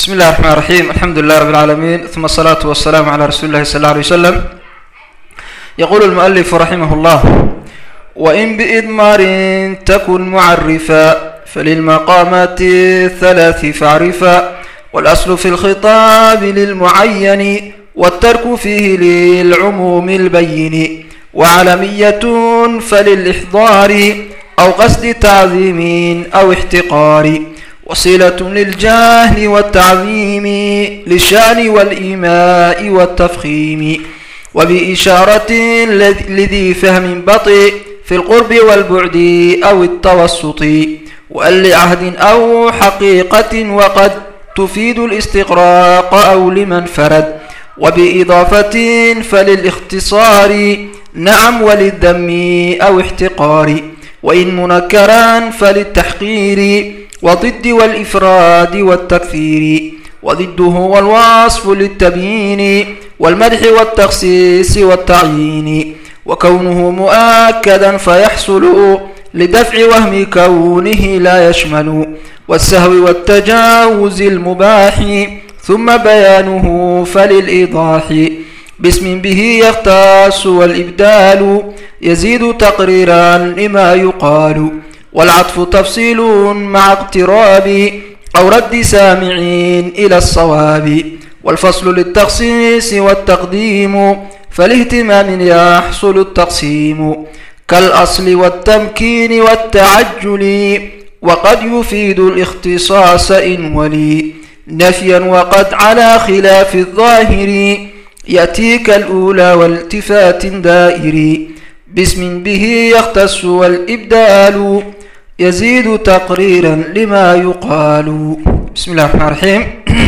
بسم الله الرحمن الرحيم الحمد لله رب العالمين ثم الصلاة والسلام على رسول الله صلى الله عليه وسلم يقول المؤلف رحمه الله وإن بإضمار تكن معرفا فللمقامات الثلاث فاعرفا والأصل في الخطاب للمعين والترك فيه للعموم البين وعلمية فللإحضار أو قصد تعظيم أو احتقار وصلة للجهل والتعظيم للشأن والإيماء والتفخيم وبإشارة لذي فهم بطيء في القرب والبعد أو التوسط وأن لعهد أو حقيقة وقد تفيد الاستقراق أو لمن فرد وبإضافة فللاختصار نعم وللذم أو احتقار وإن منكرا فللتحقير وضد والإفراد والتكثير وضده هو الوصف للتبيين والمدح والتخصيص والتعيين وكونه مؤكدا فيحصل لدفع وهم كونه لا يشمل والسهو والتجاوز المباح ثم بيانه فللإيضاح باسم به يختص والإبدال يزيد تقريرا لما يقال والعطف تفصيل مع اقتراب أو رد سامعين إلى الصواب والفصل للتخصيص والتقديم فالاهتمام يحصل التقسيم كالأصل والتمكين والتعجل وقد يفيد الاختصاص إن ولي نفيا وقد على خلاف الظاهر يأتيك الأولى والتفات دائر باسم به يختص والإبدال يزيد تقريرا لما يقال بسم الله الرحمن الرحيم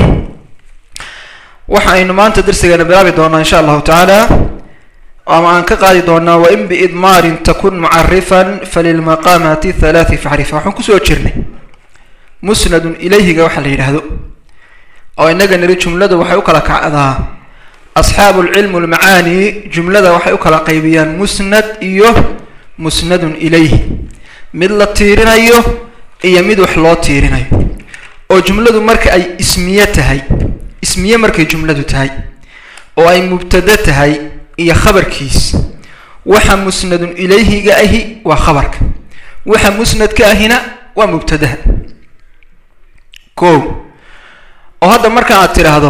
waxaynu maanta darsigeena bilaabi doonaa insha allahu tacaala ama aan ka qaadi doonaa wain biidmaarin takun mucarifan falilmaqaamati halaati facrifa waxaan kusoo jirnay musnadun ilayhiga waxa la yidhaahdo oo inaga niri jumladu waxay u kala kacdaa asxaabu lcilm lmacaani jumlada waxay u kala qaybiyaan musnad iyo musnadun ilayhi mid la tiirinayo iyo mid wax loo tiirinayo oo jumladu marka ay ismiye tahay ismiye markay jumladu tahay oo ay mubtado tahay iyo khabarkiis waxa musnadun ilayhiga ahi waa khabarka waxa musnadka ahina waa mubtadaha ko oo hadda marka aad tidhaahdo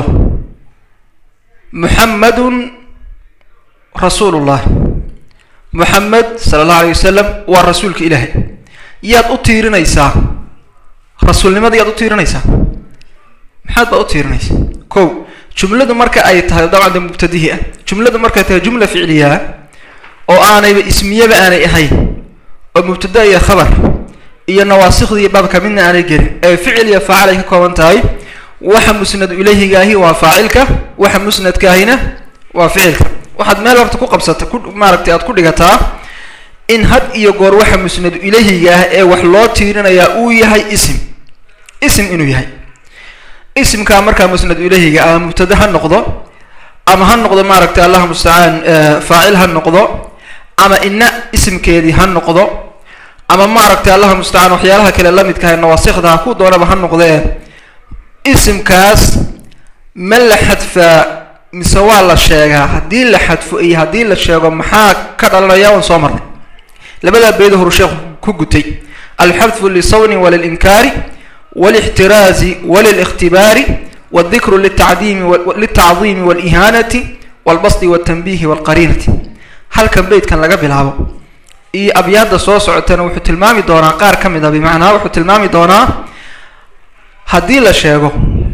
muxamadun rasuulullah muxamed sala allahu alayh wasalam waa rasuulka ilaahay yaad u tiirinaysaa rasuulnimada yaad u tiirinaysaa maxaad baad u tiirinaysaa ko jumladu marka ay tahay dabcan de mubtadihii ah jumladu markay tahay jumla ficliyaa oo aanayba ismiyaba aanay ahayn oo mubtada iyo khabar iyo nawaasikda iyo baabka midna aanay gelin ee ficil iyo faacil ay ka kooban tahay waxa musnadu ilayhiga ahi waa faacilka waxa musnadka ahina waa ficilka waxaad meel horta ku qabsata ku maaragtay aad ku dhigataa in had iyo goor waxa musnadu ilayhiga ah ee wax loo tiirinayaa uu yahay isim isim inuu yahay isimkaa markaa musnadu ilayhiga ama mubtada ha noqdo ama ha noqdo maaragtay allahuma mustacaan faacil ha noqdo ama ina isimkeedii ha noqdo ama maaragtay allahuma mustacaan waxyaalaha kale lamidkaha nawaasikda ku doonaba ha noqdee isimkaas ma la xadfaa mise waa la sheegaa haddii la xadfo iyo haddii la sheego maxaa ka dhalanaya waan soo marnay labadaa beeda horu sheekhu ku gutay alxadfu lisawni walilinkaari walixtiraazi walilikhtibaari waldikru litacdiimi liltacdiimi walihaanati walbasdi waltanbiihi walqariinati halkan beydkan laga bilaabo iyo abyaadda soo socotana wuxuu tilmaami doonaa qaar ka mid a bimacnaa wuxuu tilmaami doonaa haddii la sheego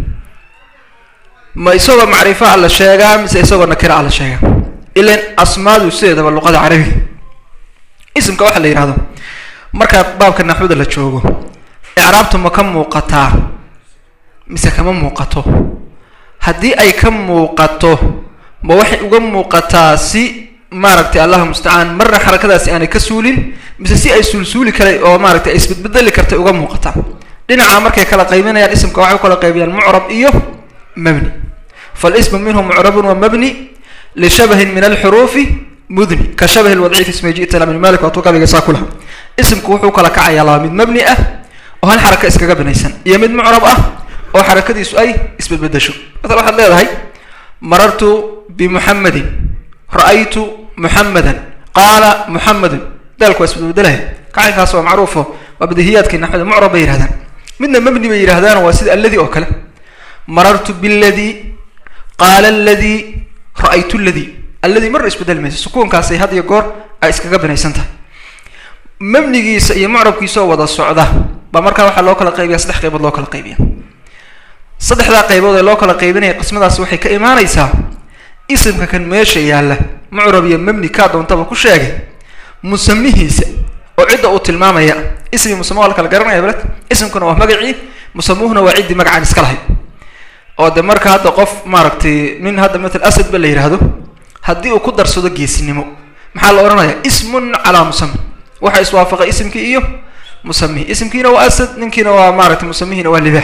ma isagoo macrifo a la sheegaa mise isagoo nakira a la sheegaa ilan asmaadu sideedaba luqada carabiga isimka waxaa la yidhahdo markaa baabka naxwada la joogo icraabtu ma ka muuqataa mise kama muuqato haddii ay ka muuqato ma waxay uga muuqataa si maaragtay allahu mustacaan marna xarakadaasi aanay ka suulin mise si ay suulsuuli kale oo maaragtay ay isbedbedeli kartay uga muuqataa dhinaca markay kala qaybinayaan isimka waxay u kala qaybiyaan mucrab iyo mabni falismu minhu mucrabun wa mabni lishabahin min alxuruufi mudni ka shabahi lwadci fi ismi ji'ta min malik waatuu gabiga saa ku laha isimku wuxuu kala kacayaa laba mid mabni ah oo hal xaraka iskaga binaysan iyo mid mucrab ah oo xarakadiisu ay isbedbedesho masala waxaad leedahay marartu bimuxamedin ra-aytu muxamedan qaala muxamedun daalku waa isbedbedelaya kacaynkaas waa macruufo waa badahiyaadkii naxwada mucrab bay yihahdaan midna mabni bay yidhahdaan waa sida alladii oo kale marartu biladii qaala aladii ra-aytu ladii alladii marna isbedeli mayso sukuunkaasay had iyo goor ay iskaga binaysan tahay mabnigiisa iyo mucrabkiisa oo wada socda baa markaa waxaa loo kala qaybiya saddex qaybood loo kala qaybiya saddexdaa qaybood ee loo kala qaybinaya qismadaas waxay ka imaanaysaa isimka kan meesha yaalla mucrab iyo mabni kaa doontaba ku sheegay musamihiisa oo cidda uu tilmaamaya ismi musama waa la kala garanaya baled isimkuna waa magacii musamuhuna waa ciddii magacaan iska lahayd oo de marka hadda qof maaragtay nin hadda matal asad ba la yidhaahdo haddii uu ku darsado geesinimo maxaa la odhanaya ismun calaa musami waxa iswaafaqay isimkii iyo musamihi isimkiina waa asad ninkiina waa maaragtay musamihiina waa libaax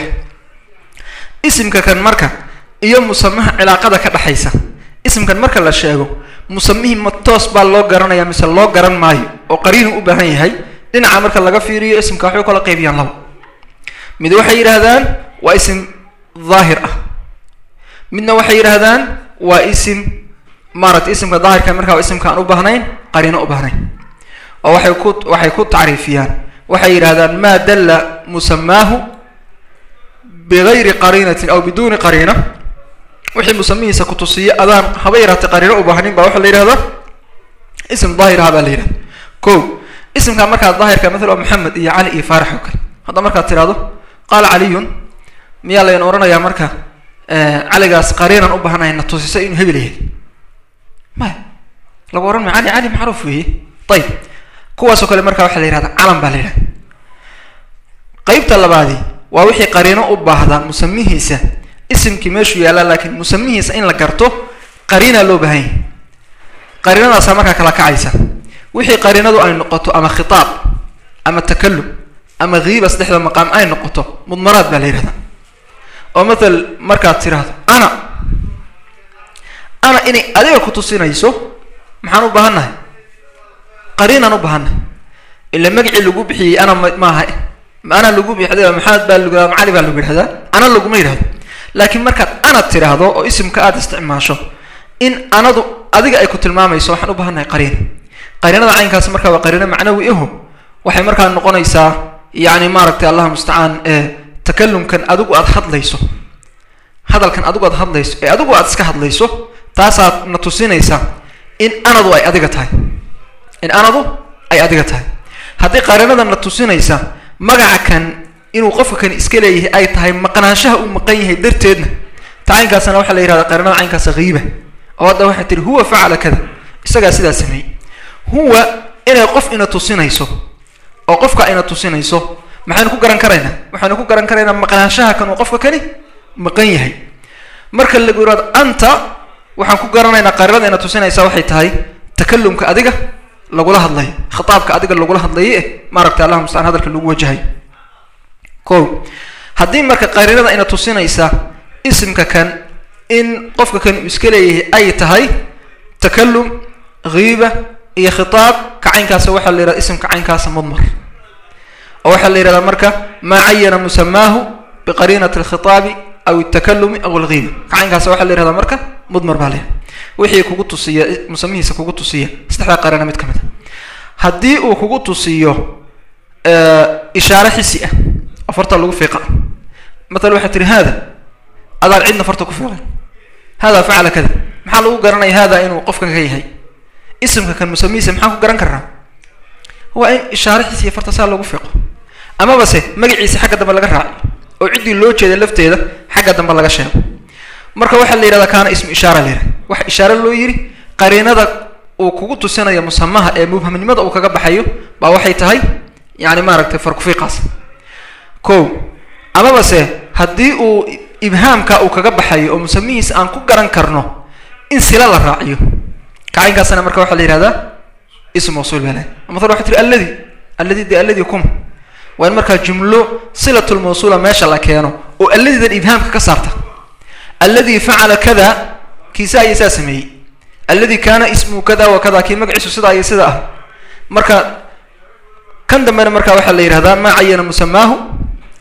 isimka kan marka iyo musamaha cilaaqada ka dhexaysa isimkan marka la sheego musamihii ma toos baa loo garanaya mise loo garan maayo oo qariinu u baahan yahay dhinaca marka laga fiiriyo isimka waxay kala qaybiyaan laba mid waxay yidhaahdaan waa isim daahir ah midna waxay yidhaahdaan waa isim maaragtay isimka daahirka markaa waa isimka aan u baahnayn qariino u baahnayn oo waxay ku waxay ku tacriifiyaan waxay yidhahdaan maa dalla musamaahu bigayri qariinatin aw biduuni qariina wixii musamihiisa kutusiya adaan haba yaraatay qariino u baahnin baa waxaa la yidhahdaa ism daahir aha baa la yidhahda ko isimkaa markaa daahirka maala waa maxamed iyo cali iyo faarax oo kale hadda markaad tirahdo qaala caliyun miyaa layn odhanayaa marka caligaas qariinan u baahnayn na tusisa inuu hebel yahay maya lagu ohan maya cali cali macruuf weeye ayib kuwaasoo kale markaa waxaa la yihahda calam baa la yidhahda qeybta labaadi waa wixii qariino u baahda musamihiisa isimkii meeshuu yaallaa laakiin musamihiisa in la garto qariinaa loo baahan yahay qariinadaasaa markaa kala kacaysa wixii qariinadu ay noqoto ama khitaab ama takalum ama kiiba saddexda maqaam ay noqoto mudmaraad baa la yihahdaa oo matal markaad tiraahdo ana ana inay adiga ku tusinayso maxaan u baahannahay qariinaan u baahannahay ila magacii lagu bixiyey ana maaha ana lagu bixda maxamed baa lagu yihahda cali baa lagu yidhahdaa ana laguma yidhahdo laakiin markaad ana tiraahdo oo isimka aada isticmaasho in anadu adiga ay ku tilmaamayso waxaan u baahannahay qariina qariinada caynkaasi markaa waa qariino macnawi aho waxay markaa noqonaysaa yacni maaragtay allah mustacaan ee takalumkan adigu aada hadlayso hadalkan adigu aad hadlayso ee adigu aad iska hadlayso taasaad na tusinaysaa in anadu ay adiga tahay in anadu ay adiga tahay haddii qariinada na tusinaysa magaca kan inuu qofka kan iska leeyahay ay tahay maqnaanshaha uu maqan yahay darteedna ta caynkaasna waxaa la yihahda qariinada caynkaasa kiiba oo hadda waxay tihi huwa facala kada isagaa sidaa sameeyey huwa inay qof ina tusinayso oo qofka ayna tusinayso maxaynu ku garan karaynaa waxaynu ku garan karaynaa maqnaanshaha kan uu qofka kani maqan yahay marka lagu yihahdo anta waxaan ku garanaynaa qariinada ina tusinaysa waxay tahay takalumka adiga lagula hadlayo khitaabka adiga lagula hadlayo eh maaragtay allah mustacaan hadalka lagu wajahayo ko haddii marka qariinada ina tusinaysa isimka kan in qofka kan uu iska leeyahay ay tahay takalum kiiba iyo khitaab ka caynkaasa waxaa la yihahda isimka caynkaasa mudmar oo waxaa la yihahdaa marka maa cayana musamaahu biqariinati alkhitaabi aw altakalumi aw alkiiba ka caynkaasa waxaa la yihahdaa marka mudmar baa la yihahda wixii kugu tusiya musamihiisa kugu tusiya saddexdaa qariina mid ka mid a haddii uu kugu tusiyo ishaare xisi ah oo farta lagu fiiqa matala waxaa tihi haada adaan cidna farta ku fiiqay hada facala kada maxaa lagu garanaya hada inuu qofkan ka yahay isimka kan musamihiisa maxaan ku garan karnaa waa in ishaare xisiya farta saa lagu fiiqo amaba se magaciisa xagga dambe laga raaciyo oo ciddii loo jeeda lafteeda xagga dambe laga sheego marka waxaa la yihahdaa kaana ismu ishaara la yihahda waxa ishaare loo yidhi qariinada uu kugu tusinaya musamaha ee mubhamnimada uu kaga baxayo baa waxay tahay yani maaragtay farkufiiqaas ko amaba se haddii uu ibhaamka uu kaga baxayo oo musamihiisa aan ku garan karno in sila la raaciyo kacaynkaasna marka waxaa la yihahdaa ism mawsuul baa lahay maala waxay tiri alladi alladi de alladi kum waa in markaa jumlo silatulmawsuula meesha la keeno oo alladidan ibhaamka ka saarta alladii facala kada kiisa ayay saa sameeyey alladii kaana ismuhu kada wa kada kii magaciisu sidaa iyo sida ah marka kan dambena markaa waxaa la yihahdaa maa cayana musamaahu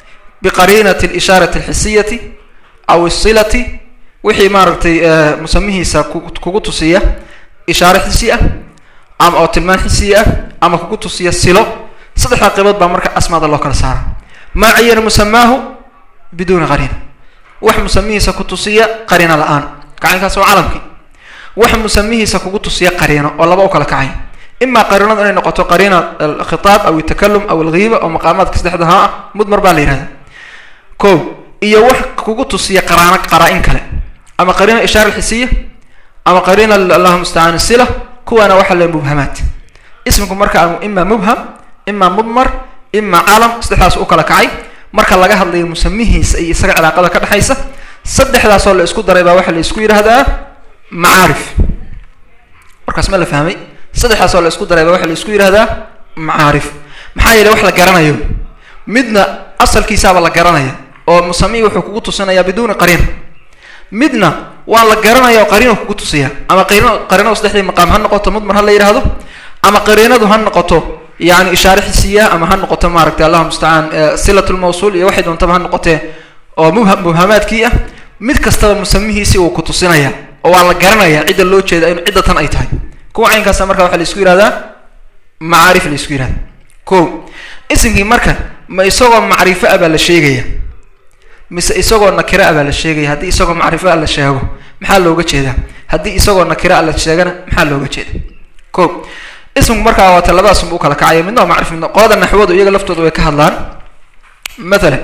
biqariinati alishaarati alxisiyati aw isilati wixii maaragtay musamihiisa kugu tusiya ishaare xisi ah ama oo tilmaan xisiya ah ama kugu tusiya silo saddexdaa qaybood baa marka asmaada loo kala saara maa cayana musamaahu biduuni qariina wax musamihiisa ku tusiya qariino la-aan kacaynkaas waa calamkii wax musamihiisa kugu tusiya qariino oo laba u kala kacay imaa qariinadu inay noqoto qariina alkhitaab aw altakalum aw alghiiba oo maqaamaadka saddexdahaa ah mudmar baa la yihahda ko iyo wax kugu tusiya qaraano qaraa-in kale ama qariina ishaara alxisiya ama qariina allahu mustacaan sila kuwaana waxaa le mubhamaat isminku marka imaa mubham imaa mudmar imaa calam saddexdaas u kala kacay marka laga hadlayo musamihiisa iyo isaga cilaaqada ka dhexaysa saddexdaasoo la isku daray baa waxaa la isku yidhaahdaa macaarif markaas ma la fahmay saddexdaasoo la isku daray baa waxaa la isku yidhahdaa macaarif maxaa yeele wax la garanayo midna asalkiisaaba la garanaya oo musamihi wuxuu kugu tusinayaa biduuni qariina midna waa la garanaya oo qariino kugu tusiya ama qariino qariinadu saddexdii maqaam ha noqoto mudmar ha la yidhaahdo ama qariinadu ha noqoto yani ishaare xisiya ama ha noqoto maaragtay allahuma mustacaan silat lmawsuul iyo waxay doontaba ha noqotee oo mubha mubhamaadkii ah mid kastaba musamihiisi uu ku tusinaya oo waa la garanaya cidda loo jeeda in cidda tan ay tahay kuwa caynkaasa marka waxaa la isku yihahdaa macaarif la isku yihahda ko isimkii marka ma isagoo macrifo ah baa la sheegaya mise isagoo nakira ah baa la sheegaya haddii isagoo macrifo ah la sheego maxaa looga jeedaa haddii isagoo nakira ah la sheegana maxaa looga jeeda ko ismku markaa waata labadaasum u kala kacaya midna waa macrif midna qolada naxwadu iyaga laftooda way ka hadlaan mathalan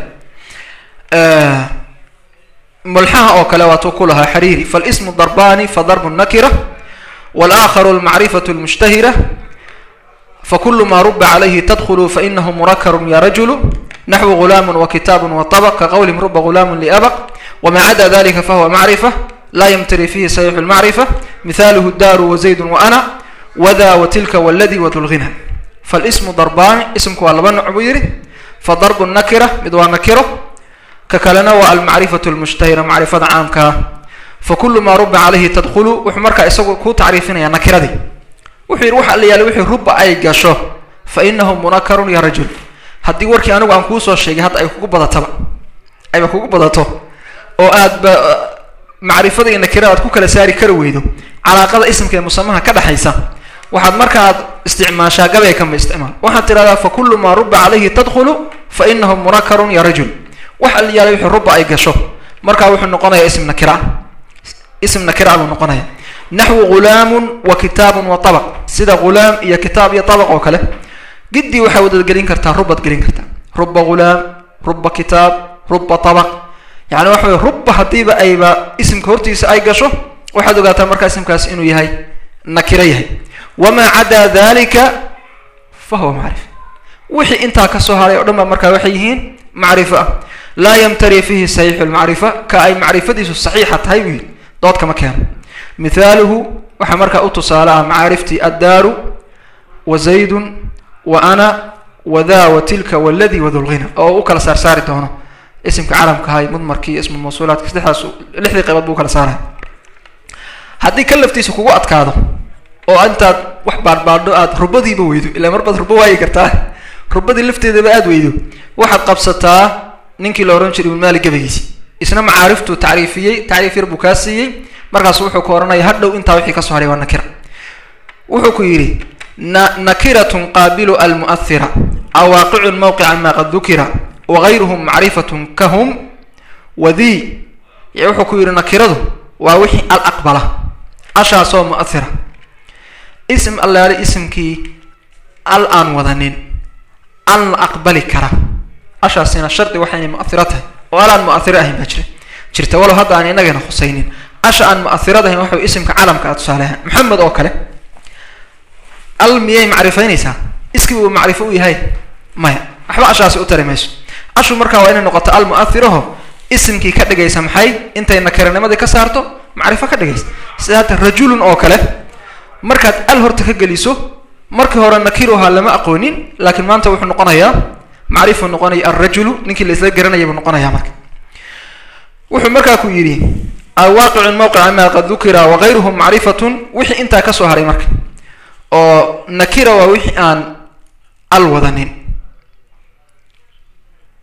mulxaha oo kale waatuu ku lahaa xariiri falismu darbani fadarbu nakira walaakharu almacrifatu lmushtahira fakulu ma ruba calayhi tadkhulu fainahu murakarun ya rajulu naxwu gulaamu wakitaabu waطabq kaqowlihim ruba gulaamu liabq wma cada dalika fahuwa macrifa la ymtari fihi sayixu lmacrifa mithaaluhu daaru wazaydu waana wda watilka wladi wadulghina falismu darbani ismku waa laba noc buu yihi fadarbu nakira mid waa nakiro ka kalena waa almacrifatu lmushtahira macrifada caamkaa fakulu maa ruba calayhi tadkhulu wuxuu markaa isagu ku tacriifinaya nakiradii wuxuu yidhi waxa la yaala wixii ruba ay gasho fa inahu munakarun ya rajul haddii warkii anigu aan kuusoo sheegay hadda ay kugu badataba ayba kugu badato oo aad ba macrifada iyo nakirada aad ku kala saari kari weydo calaaqada ismka ee musamaha ka dhexaysa waxaad markaaad isticmaashaa gabay kama isticmaal waxaad tidhahdaa fa kullu maa ruba calayhi tadkhulu fa inahu munakarun ya rajul waxa la yaalay wixii ruba ay gasho markaa wuxuu noqonayaa ism nakira ism nakira buu noqonaya naxwu ghulaamun wa kitaabun wa tabaq sida ghulaam iyo kitaab iyo tabaq oo kale gidii waxaa wadad gelin kartaa rubaad gelin kartaa ruba ghulaam ruba kitaab ruba tabaq yani waxa wey ruba haddiiba ayba isimka hortiisa ay gasho waxaad ogaataa markaa isimkaas inuu yahay nakiro yahay wamaa cadaa dalika fa huwa macrif wixii intaa kasoo haray o dhan ba markaa waxay yihiin macrifo ah laa yamtari fihi saxiixu lmacrifa ka ay macrifadiisu saxiixa tahay buu yidhi dood kama keeno mithaaluhu waxaa markaa u tusaale ah macaariftii addaaru wa zaydun wa ana wada wa tilka waladi wadulghina oo u kala saarsaari doono isimka calamka ahay mudmarkii ismu mawsuulaadka saddexdaas lixdii qaybood buu ukala saaraya haddii ka laftiisa kugu adkaado oo intaad wax baadhbaadho aad rubadiiba weydo ilaa mar baad rubo waayi kartaa rubadii lafteedaba aad weydo waxaad qabsataa ninkii la ohan jiray ibn maali gabagiisi isna macaariftuu tacriifiyey tacriif yar buu kaa siiyey markaasu wuxuu ku ohanaya hadhow intaa wixii kasoo haray waa nakira wuxuu ku yidhi na nakiratun qaabilu almu'ahira awaaqicun mawqica ma qad dukira wagayruhum macrifatun kahum wadii wuxuu ku yidhi nakiradu waa wixii al aqbala ashaasoo mu'ahira ism allaale isimkii al aan wadanin an la aqbali kara ashaasina shardi waxaynay mu'ahiro tahay oo al aan mu'ahiro ahayn baa jira jirta walow hadda aan inagana khusaynin asha aan mu'ahirad ahayn waxa isimka calamka a tusaaleha maxamed oo kale al miyay macrifaynaysaa iskii uu macrifo u yahay maya waxba ashaasi u tari mayso ashu markaa waa inay noqoto al mu'ahiraho isimkii ka dhigaysa maxay intay nakiranimadii ka saarto macrifo ka dhigaysa sida hadda rajulun oo kale markaad al horta ka geliso markii hore nakiruhaa lama aqoonin laakiin maanta wuxuu noqonayaa macrifuu noqonaya alrajulu ninkii la isla garanaya buu noqonayaa marka wuxuu markaa ku yidhi alwaaqicun mawqica ma qad dukira wagayruhum macrifatun wixii intaa kasoo haray marka oo nakira waa wixii aan al wadanin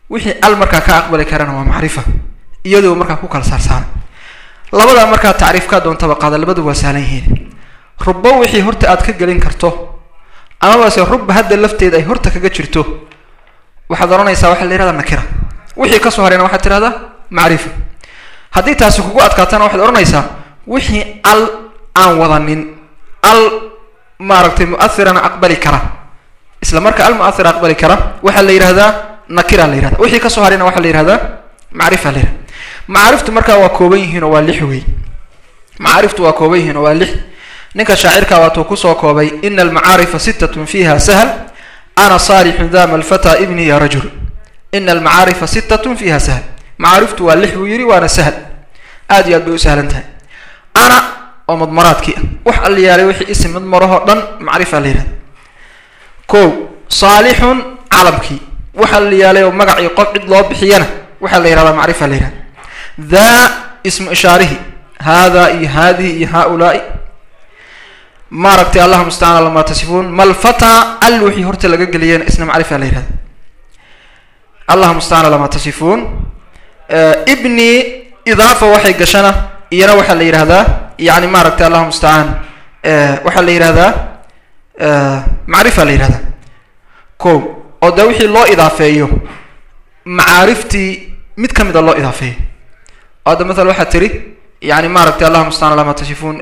wixii al markaa ka aqbali karana waa macrifa iyadoo markaa ku kala saarsaaran labadaa markaa tacriifkaa doontaba qaada labadu waa sahlan yihiin rubo wixii horta aad ka gelin karto amabase rubba hadda lafteeda ay horta kaga jirto waxaad odhanaysaa waxaa la yihahdaa nakira wixii kasoo harayna waxaad tirahdaa macrifa haddii taasi kugu adkaatana waxaad odhanaysaa wixii al aan wadanin al maaragtay muathirana aqbali kara isla marka al muathira aqbali kara waxaa la yihahdaa nakira la yihahda wixii kasoo harayna waxaa la yihahdaa macrifa la yihahda macaariftu markaa waa kooban yihiin oo waa lix wey macaariftu waa kooban yihiin oo waa lix ninka shaacirka waatuu kusoo koobay ina almacaarifa sitatun fiiha sahl ana saalixun dama alfata ibni ya rajul ina almacaarifa sitatun fiiha sahl macaariftu waa lix buu yidhi waana sahl aad iyo aad bay u sahlan tahay ana oo madmaraadkii ah wax alliyaalay wixii isim madmarahoo dhan macrifa la yihahda ko saalixun calamkii wax alliyaalay oo magacii qof cid loo bixiyana waxaa la yihahdaa macrifa la yihahda daa ismu ishaarihi hada iyo hadihi iyo haulaai maaragtay allah mustacaan lama tasifuun malfata al wixii horta laga geliyeen isna macrifa la yihahda allah mustacaan lama tasifuun ibni idaafa waxay gashana iyana waxaa la yihahdaa yani maaragtay allah mustacaan waxaa la yihahdaa macrifa la yihahdaa ko oo dee wixii loo idaafeeyo macaariftii mid ka mida loo idaafeeyo oo hadda maala waxaa tiri yani maaragtay allah mustacaan lama tasifuun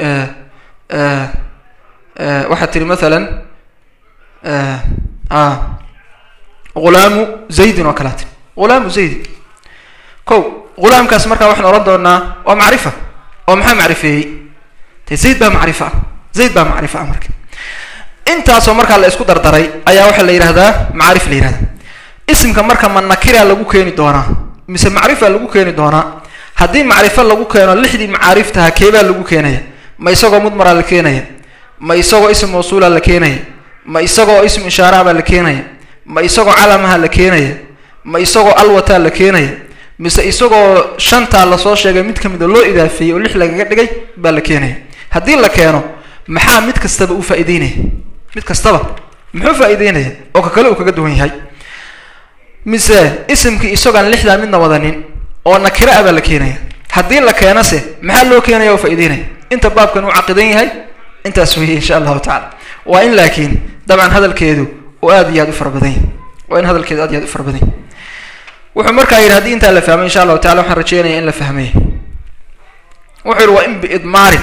waxaad tiri masalan ghulaamu zaydin oo kalea tiri ghulaamu zaydin ko ghulaamkaas markaa waxaan odhan doonaa waa macrifa oo maxaa macrifeeyey de zayd baa macrifa ah zayd baa macrifa ah marka intaasoo markaa la isku dardaray ayaa waxaa la yihahdaa macaarif la yihahda isimka marka ma nakira lagu keeni doonaa mise macrifa lagu keeni doonaa haddii macrifo lagu keeno lixdii macaariftaha keebaa lagu keenaya ma isagoo mudmaraa la keenaya ma isagoo ism mawsuula la keenaya ma isagoo ism ishaaraha baa la keenaya ma isagoo calamaha la keenaya ma isagoo alwataa la keenaya mise isagoo shantaa lasoo sheegay mid ka mida loo idaafeeyey oo lix lagaga dhigay baa la keenaya haddii la keeno maxaa mid kastaba u faa'ideynaya mid kastaba muxuu faa'ideynaya oo ka kale uu kaga duwan yahay mise isimkii isagoon lixdaa midna wadanin oo nakira ah baa la keenaya haddii la keenase maxaa loo keenaya oo faa'ideynaya inta baabkan uu caqidan yahay intaas weeye insha allahu tacala waa in laakiin dabcan hadalkeedu uu aad iyo aad u fara badan yahy waa in hadalkeedu aad iyo aad u fara badan yahy wuxuu markaa yidhi haddii intaa la fahmay insha allahu tacala waxaan rajeynaya in la fahmay wuxuu yihi wa in biidmaarin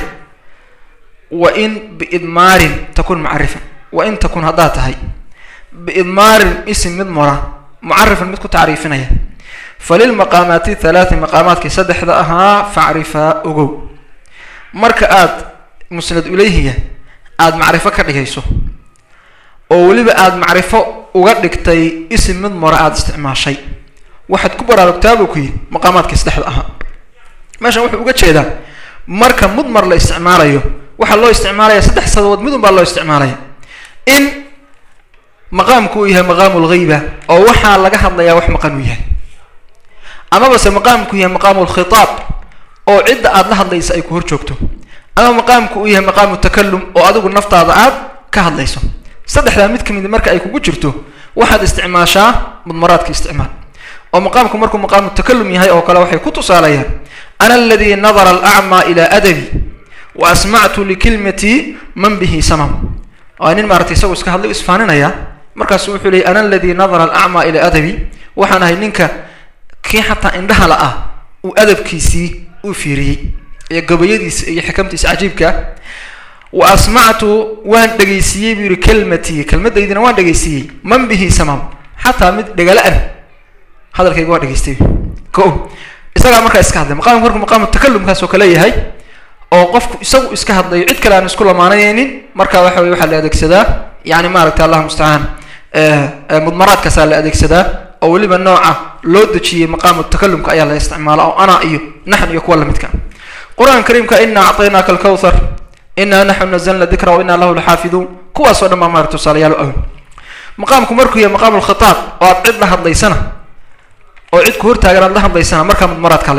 wa in biidmaarin takun mucarifan wa in takun haddaad tahay biidmaarin isim mid mora mucarifan mid ku tacriifinaya falilmaqaamaati thalaati maqaamaadkii saddexda ahaa facrifaa ogow marka aad musnad ilayhiya aada macrifo ka dhigayso oo weliba aada macrifo uga dhigtay isim mid mora aada isticmaashay waxaad ku baraarugtaa buu ku yidhi maqaamaadkii saddexda ahaa meeshan wuxuu uga jeedaa marka mudmar la isticmaalayo waxaa loo isticmaalaya saddex sababood midun baa loo isticmaalaya in maqaamku uu yahay maqaamu lghayba oo waxaa laga hadlayaa wax maqan uu yahay amabase maqaamku yahay maqaamu lkhitaab oo cidda aada la hadlaysa ay ku hor joogto ama maqaamku uu yahay maqaamu takalum oo adigu naftaada aad ka hadlayso saddexdaa mid kamid marka ay kugu jirto waxaad isticmaashaa mudmaraadka isticmaal oo maqaamku markuu maqaamu takalum yahay oo kale waxay ku tusaalayaan ana aladii nadara alacmaa ilaa adabi wa asmactu likilmatii man bihi samam waa nin maaratay isagoo iska hadlay isfaaninaya markaasu wuxuu leeyay ana aladii nadara alacmaa ilaa adabi waxaan ahay ninka kii xataa indhaha la ah uu adabkiisii u fiiriyey iyo gabayadiisa iyo xikamtiisa cajiibka wa asmactu waan dhegaysiiyey buu yihi kelmatii kelmadaydina waan dhegaysiiyey man bihi samam xataa mid dhegala-an hadalkayga waa dhegaystay ko isagaa markaa iska hadlay maqaamku markuu maqaamu takalumkaas oo kale yahay oo qofku isagu iska hadlayo cid kale aan isku lamaanayeynin marka waxa weye waxaa la adeegsadaa yani maaragtay allah mustacaan mudmaraadkaasaa la adeegsadaa oo weliba nooca loo dejiyey maqaamu takalumka ayaa la isticmaala oo ana iyo naxn iyo kuwa lamidka qur-aanka kariimka inaa acطaynaaka alkawthar inaa naxnu nazalna dikra wa inaa lahu laxaafiduun kuwaas o dhan baa maarata tusaalayaal awn maqaamku markuu yahay maqaamu lkhitaab oo aad cid la hadlaysana oo cid ku hortaagan aad la hadlaysana markaa mudmaraadkaa la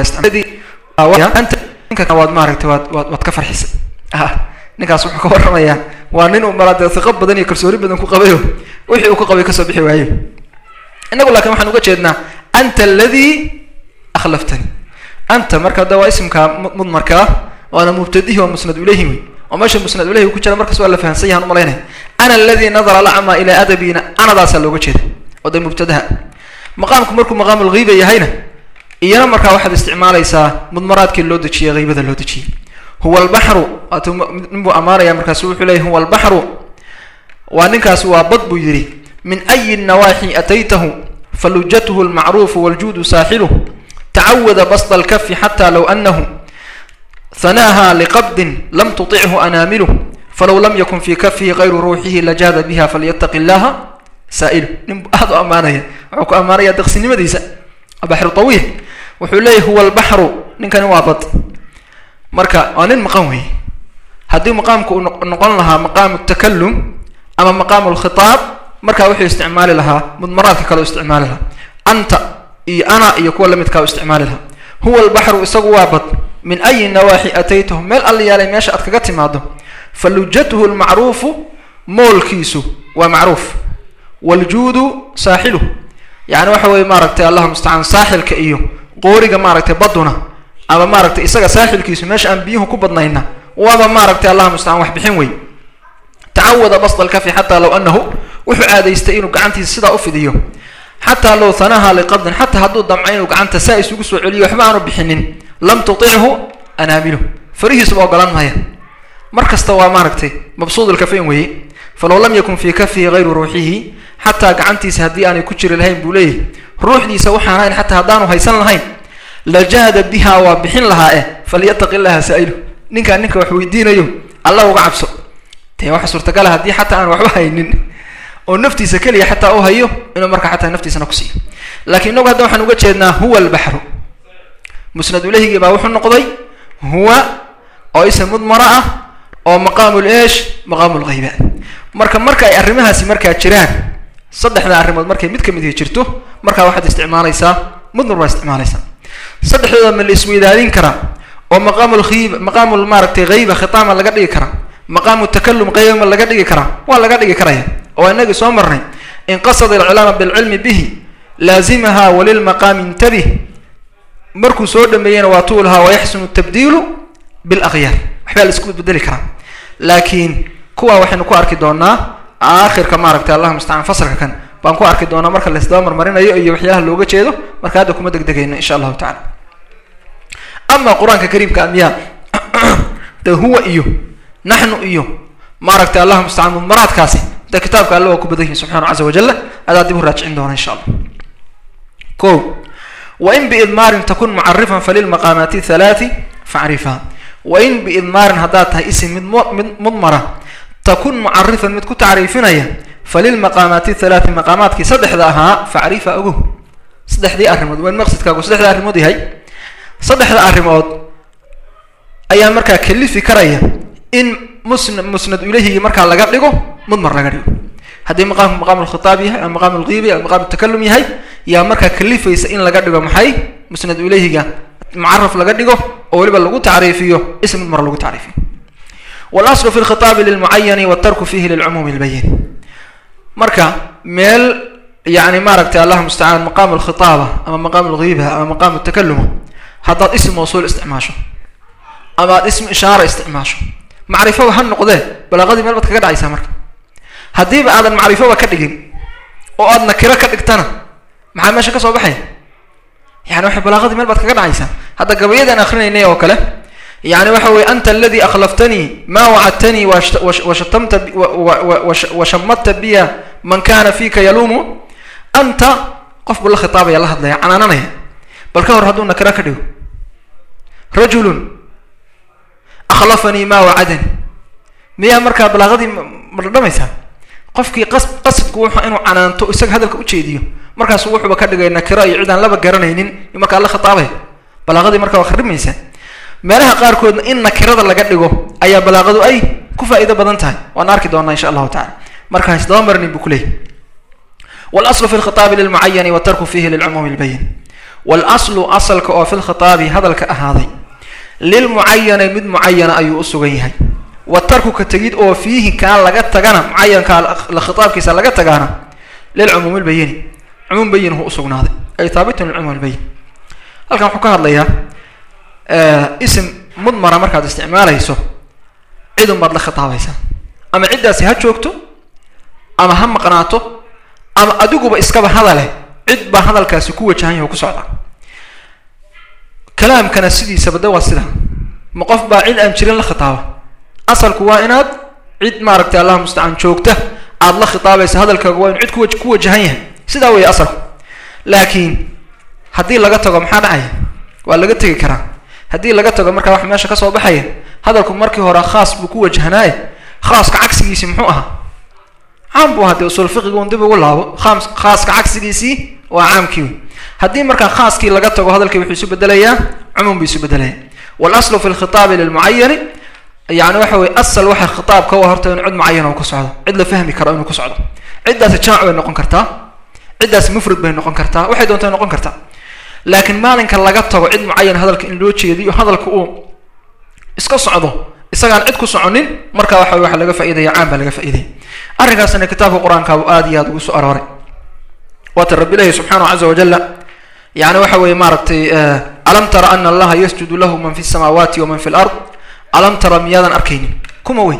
isticmaal waad maaragtay waad waad waad ka farxisay ninkaas wuxuu ka warramayaa waa nin uu malaade hiqo badan iyo kalsooni badan ku qabayo wixii uu ka qabay kasoo bixi waayo innagu laakiin waxaan uga jeednaa anta aladii akhlaftanii anta marka da waa ismka mudmarkaa waana mubtadihi waa musnad ilayhi wey oo meesha musnad ilayhi ku jira markaas waa la fahansan yahan umalaynaya ana aladii nadara lacma ilaa adabina anadaasaa looga jeeda oo de mubtadaha maqaamku markuu maqaamu lghiiba yahayna iyana markaa waxaad isticmaalaysaa mudmaraadkii loo dejiyey haybada loo dejiyey huwa albaxru waatu nin buu ammaanaya markaasu wuxuu leeyay huwa albaxru waa ninkaasi waa bad buu yidhi min ayi nawaaxi ataytahu falujatuhu almacruufu waljuudu saaxiluh tacawada basda alkafi xata low anahu hanaaha liqabdin lam tuطichu anaamiluh falow lam yakun fi kafihi kayru ruuxihi lajaada biha falyataqi llaha saa'ilu nin aada u ammaanaya wuxuu ku ammaanaya deqsinimadiisa baxru tawiil wuxuu leeyahy huwa albaxru ninkani waa bad marka waa nin maqan weeye haddii maqaamku uu noqon lahaa maqaamu takalum ama maqaamu lkhitaab markaa wuxuu isticmaali lahaa mudmaraadka kale u isticmaali lahaa anta iyo ana iyo kuwa lamidkaa u isticmaali lahaa huwa albaxru isagu waa bad min ayi nawaaxi ataytahu meel alla yaalay meesha aad kaga timaado falujatuhu lmacruufu moolkiisu waa macruuf waljuudu saaxiluh yani waxa weye maaragtay allahu mustacaan saaxilka iyo qooriga maaragtay baduna ama maaragtay isaga saaxilkiisu meesha aan biyuhu ku badnayna waaba maaragtay allahu mustacaan wax bixin wey tacawada basda alkafi xataa low anahu wuxuu aadaystay inuu gacantiisa sidaa ufidiyo xataa low hanaha liqabdin xataa hadduu damco inuu gacanta saa isugu soo celiyo waxba aanu bixinin lam tutichu anaamilu farihiisuba ogolaan maya mar kasta waa maaragtay mabsuud lkafayn weeye falow lam yakun fii kafihi hayru ruuxihi xataa gacantiisa haddii aanay ku jiri lahayn buu leeyahy ruuxdiisa waxaan ahayn xataa haddaanu haysan lahayn lajaada biha waa bixin lahaa eh falyataqi llaha saa'ilu ninkaan ninka wax weydiinayo alla uga cabso dee waxa suurtagala haddii xataa aan waxba haynin oo naftiisa keliya xataa u hayo inuu markaa xataa naftiisana ku siiyo lakiin inagu hadda waxaan uga jeednaa huwa albaxru musnad ulahigii baa wuxuu noqday huwa oo ism mudmara ah oo maqaamu leesh maqaamu lghayba marka marka ay arrimahaasi markaa jiraan saddexda arrimood markay mid kamid ihi jirto markaa waxaad isticmaalaysaa mudmar baa isticmaalaysaa saddexdooda ma la isweydaanin karaa oo maqaamu lhiib maqaamu maaragtay hayba khitaama laga dhigi karaa maqaamu takalum qayba ma laga dhigi karaa waa laga dhigi karaya oo inagii soo marnay in qasada alculaama bilcilmi bihi laazimaha walilmaqaami intabih markuu soo dhameeyena waa tuulahaa wayaxsunu tabdiilu bilakyaar waxbaa la isku bedeli karaa laakiin kuwa waxaynu ku arki doonaa aakhirka maaragtay allah mustacaan fasalka kan baan ku arki doonaa marka laisdaba marmarinayo iyo waxyaalaha looga jeedo marka hadda kuma degdegayno insha allahu tacala ama qur-aanka kariimka amyaa de huwa iyo naxnu iyo maaragtay allah mustacaan mudmaraadkaasi de kitaabka alle waa ku badan yihin subxaana caza wajala adaa dib u raajicin doona insha allah ko wain biidmaarin takun mucarifan falilmaqaamaati halaati facrifha wain biidmaarin haddaad tahay isim mid mid mudmara takun mucarifan mid ku tacriifinaya falilmaqaamaati halaati maqaamaadkii saddexda ahaa facrifa ogow saddexdii arrimood waa in maqsadkaagu saddexda arrimood yahay saddexda arrimood ayaa markaa kalifi karaya in musn musnad ilahigi markaa laga dhigo mudmar laga dhigo haddii maqaamku maqaamu lkhitaab yahay ama maqaamu lghiibi ama maqaamu takalum yahay yaa markaa kalifaysa in laga dhigo maxay musnad ilayhiga mucaraf laga dhigo oo weliba lagu tacriifiyo ism mudmar lagu tacriifiyo walaslu fi lkhitaabi lilmucayani watarku fihi lilcumuumi lbayin marka meel yani maaragtay allah mustacaan maqaamu lkhitaaba ama maqaamu lghiiba ama maqaamu takaluma haddaad ism mawsuul isticmaasho ama aad ism ishaara isticmaasho macrifoba ha noqdee balaaqadii meel baad kaga dhacaysaa marka haddiiba aadan macrifoba ka dhigin oo aad nakiro ka dhigtana maxaa meesha ka soo baxaya yani waxay balaaqadii meel baad kaga dhacaysaa hadda gabayadaan akrinaynay oo kale yani waxa weye anta aladi akhlaftanii ma wacadtanii washatamta washamadta biya man kana fika yaluumu anta qof buu la khitaabaya la hadlaya canaananaya bal ka hor hadduu nakiro ka dhigo rajulun akhlafanii ma wacadani miyaa markaa balaaqadii ma dhadhamaysaa qofkii qas qasadku wuxu inuu canaanto isaga hadalka ujeediyo markaasu wuxuuba ka dhigay nakiro iyo cid aan laba garanaynin markaa la khitaabaya balaaqadii markaa waa kharimaysaa meelaha qaarkoodna in nakirada laga dhigo ayaa balaaqadu ay ku faa'iido badan tahay waan arki doonaa insha allahu tacala marka isdaba marnin buu kuleeyay walaslu fi lkhitaabi lilmucayani watarku fihi lilcumuumi lbayin walaslu asalka oo fi lkhitaabi hadalka ahaaday lilmucayani mid mucayana ayuu u sugan yahay watarku ka tegid oo fiihi kaa laga tagana mucayankaa la khitaabkiisa laga tagaana lilcumuumi lbayini cumuum bayin hu usugnaaday ay haabitun lilcilm walbayin halkan wuxuu ka hadlayaa isim mudmara markaad isticmaalayso cidun baad la khitaabaysaa ama ciddaasi ha joogto ama ha maqnaato ama adiguba iskaba hadale cid baa hadalkaasi ku wajahan yaho ku socda kalaamkana sidiisaba de waa sida ma qof baa cid aan jirin la khitaaba asalku waa inaad cid maaragtay allah mustacaan joogta aada la khitaabaysa hadalkaaga waa inu cid kuwa ku wajahan yahay sidaa weeye asalku laakiin haddii laga tago maxaa dhacaya waa laga tegi karaa haddii laga tago markaa wax meesha kasoo baxaya hadalku markii hore khaas buu ku wajahnaaye khaaska cagsigiisii muxuu ahaa caam buu hadee usul fiqiga un dib ugu laabo aams khaaska cagsigiisii waa caamkii wey haddii markaa khaaskii laga tago hadalkii wuxuu isu bedelayaa cumuum buu isu bedelaya walaslu fi lkhitaabi lilmucayani yani waxa weye asal waxa khitaabka u horta inu cid mucayan u ku socdo cid la fahmi karo inuu ku socdo ciddaasi jamac bay noqon kartaa ciddaasi mufrad bay noqon kartaa waxay doonta noqon kartaa laakiin maalinka laga tago cid mucayan hadalka in loo jeediyo hadalka uu iska socdo isagaan cid ku soconin marka waxa waxa laga faaidaya caan baa laga faaidaya arrinkaasna kitaabka qur-aankaabu aada iyo aada ugu soo arooray waata rabbi ilahi subxaanahu caza wajala yani waxa weeye maaragtay alam tara ana allaha yasjudu lahu man fi samaawaati waman fi lard alam tara miyaadan arkaynin kuma wey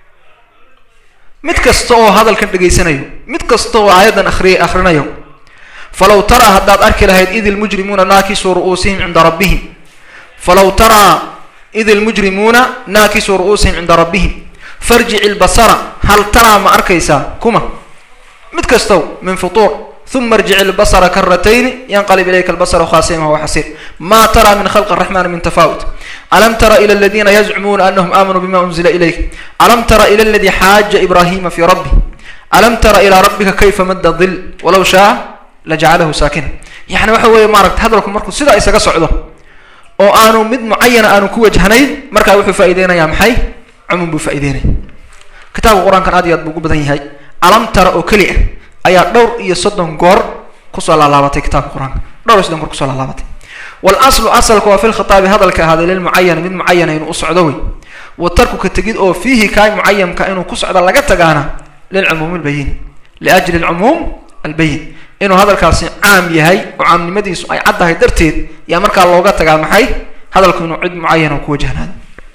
mid kasta oo hadalkan dhegaysanayo mid kasta oo aayaddan akriy akrinayo falaw taraa haddaad arki lahayd id ilmujrimuuna naakisuu ru'uusihim cinda rabbihim falaw taraa id ilmujrimuuna naakisuu ru'uusihim cinda rabbihim farjic ilbasara hal taraa ma arkaysaa kuma mid kastow min futuur uma irjic ilbasara karatayni yanqalib ilayka albasara khaasiman wahuwa xasiir ma tara min khalqi araxmani min tafaawut alam tara ila aladiina yazcumuuna anahum aamanuu bima unzila ilayk alam tara ila aladi xaaja ibrahima fi rabbi alam tara ilaa rabbika kayfa madda dil walaw shaa lajacalahu saakina yani waxa weeye maaragta hadalku markuu sidaa isaga socdo oo aanu mid mucayana aanu ku wajhnayn markaa wuxuu faaideynayaa maxay cumuum buu faa'ideynaya kitaabka qur-aankan aad iyo aad buu ugu badan yahay alam tara oo keli ah ayaa dhowr iyo soddon goor kusoo laalaabatay kitaabka qur-aanka dhowr iyo soddon goor kusoo laalaabatay walaslu asalka waa fi lkhitaabi hadalka ahaaday lilmucayani mid mucayana inuu u socdo wey wa tarku ka tegid oo fiihi kaay mucayamka inuu ku socdo laga tagaana lilcumuum albayin liajli alcumuum albayin inuu hadalkaasi caam yahay oo caamnimadiisu ay caddahay darteed yaa markaa looga tagaa maxay hadalku inuu cid mucayana ku wajahnaado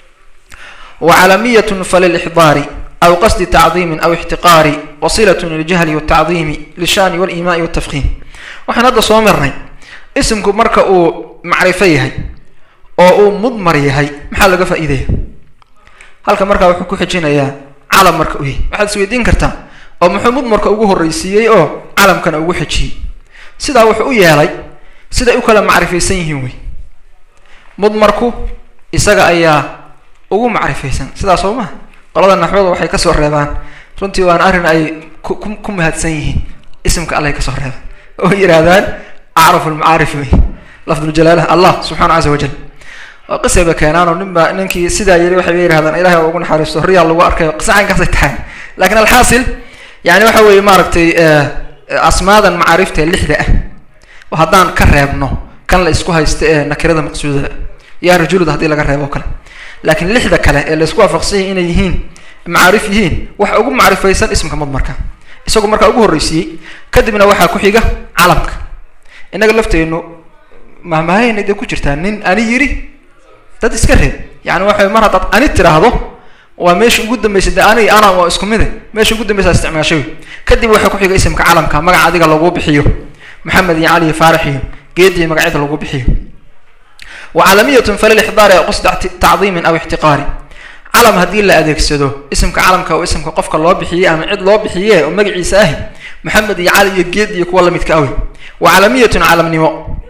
wa calamiyatun falilixdaari aw qasdi tacdiimin aw ixtiqaari wasilatun liljahli waltacdiimi lishani walimaai waltafkiim waxaan hadda soo marnay isimku marka uu macrifo yahay oo uu mudmar yahay maxaa laga faa'iidaya halka markaa wuxuu ku xijinayaa calam marka uu yahay waxaad isweydiin kartaa oo muxuu mudmarka ugu horreysiiyey oo calamkana ugu xejiyey sidaa wuxuu u yeelay siday u kala macrifaysan yihiin wey mudmarku isaga ayaa ugu macrifaysan sidaa soo maha qolada naxwada waxay kasoo reebaan runtii waana arrin ay ku ku mahadsan yihiin isimka allay kasoo reebaan oo yidhaahdaan acrafu lmacaarif wey lafduljalaalaha allah subxaana caza wajal waa qisayba keenaan oo ninba ninkii sidaa yiri waxay yidhahdaan ilahay ugu naxariisto riyaa lagu arkayo qisa caynkaasay tahay lakin alxaasil yani waxa weeye maaragtay asmaadan macaarifta ee lixda ah oo haddaan ka reebno kan la isku haysta ee nakirada maqsuudada yaa rajulada haddii laga reebo o kale laakiin lixda kale ee la isku waafaqsanyay inay yihiin macaarif yihiin waxa ugu macrifaysan ismka mudmarka isagoo markaa ugu horreysiiyey kadibna waxaa ku xiga calamka innaga lafteennu mahmahayna dee ku jirtaa nin ani yiri dad iska reeb yani waxa mar haddaad ani tiraahdo waa meesha ugu dambaysa de ani ana waa isku mide meesha ugu dambaysa isticmaashay kadib waxaa ku xiga isimka calamka magaca adiga lagu bixiyo maxamed iyo cali iyo faarax iyo geed iyo magacyada lagu bixiyo wa calamiyatun falilixdaari aw qasda tacdiimin aw ixtiqaari calam haddii la adeegsado isimka calamka oo isimka qofka loo bixiyey ama cid loo bixiye oo magaciisa ahi maxamed iyo cali iyo geed iyo kuwa lamidka awi wa calamiyatun calamnimo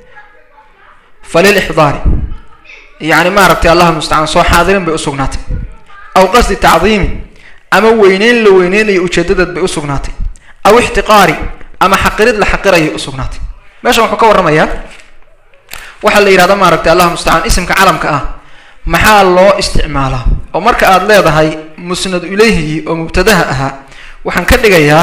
falilixdaari yani maaragtay allah mustacaan soo xaadirin bay usugnaatay aw qasdi tacdiimin ama weyneyn la weyneynayo ujeedadeed bay usugnaatay aw ixtiqaari ama xaqirid la xaqirayay usugnaatay meeshan wuxuu ka warramayaa waxaa la yidhahda maaragtay allah mustacaan isimka calamka ah maxaa loo isticmaalaa oo marka aad leedahay musnad ilayhigii oo mubtadaha ahaa waxaan ka dhigayaa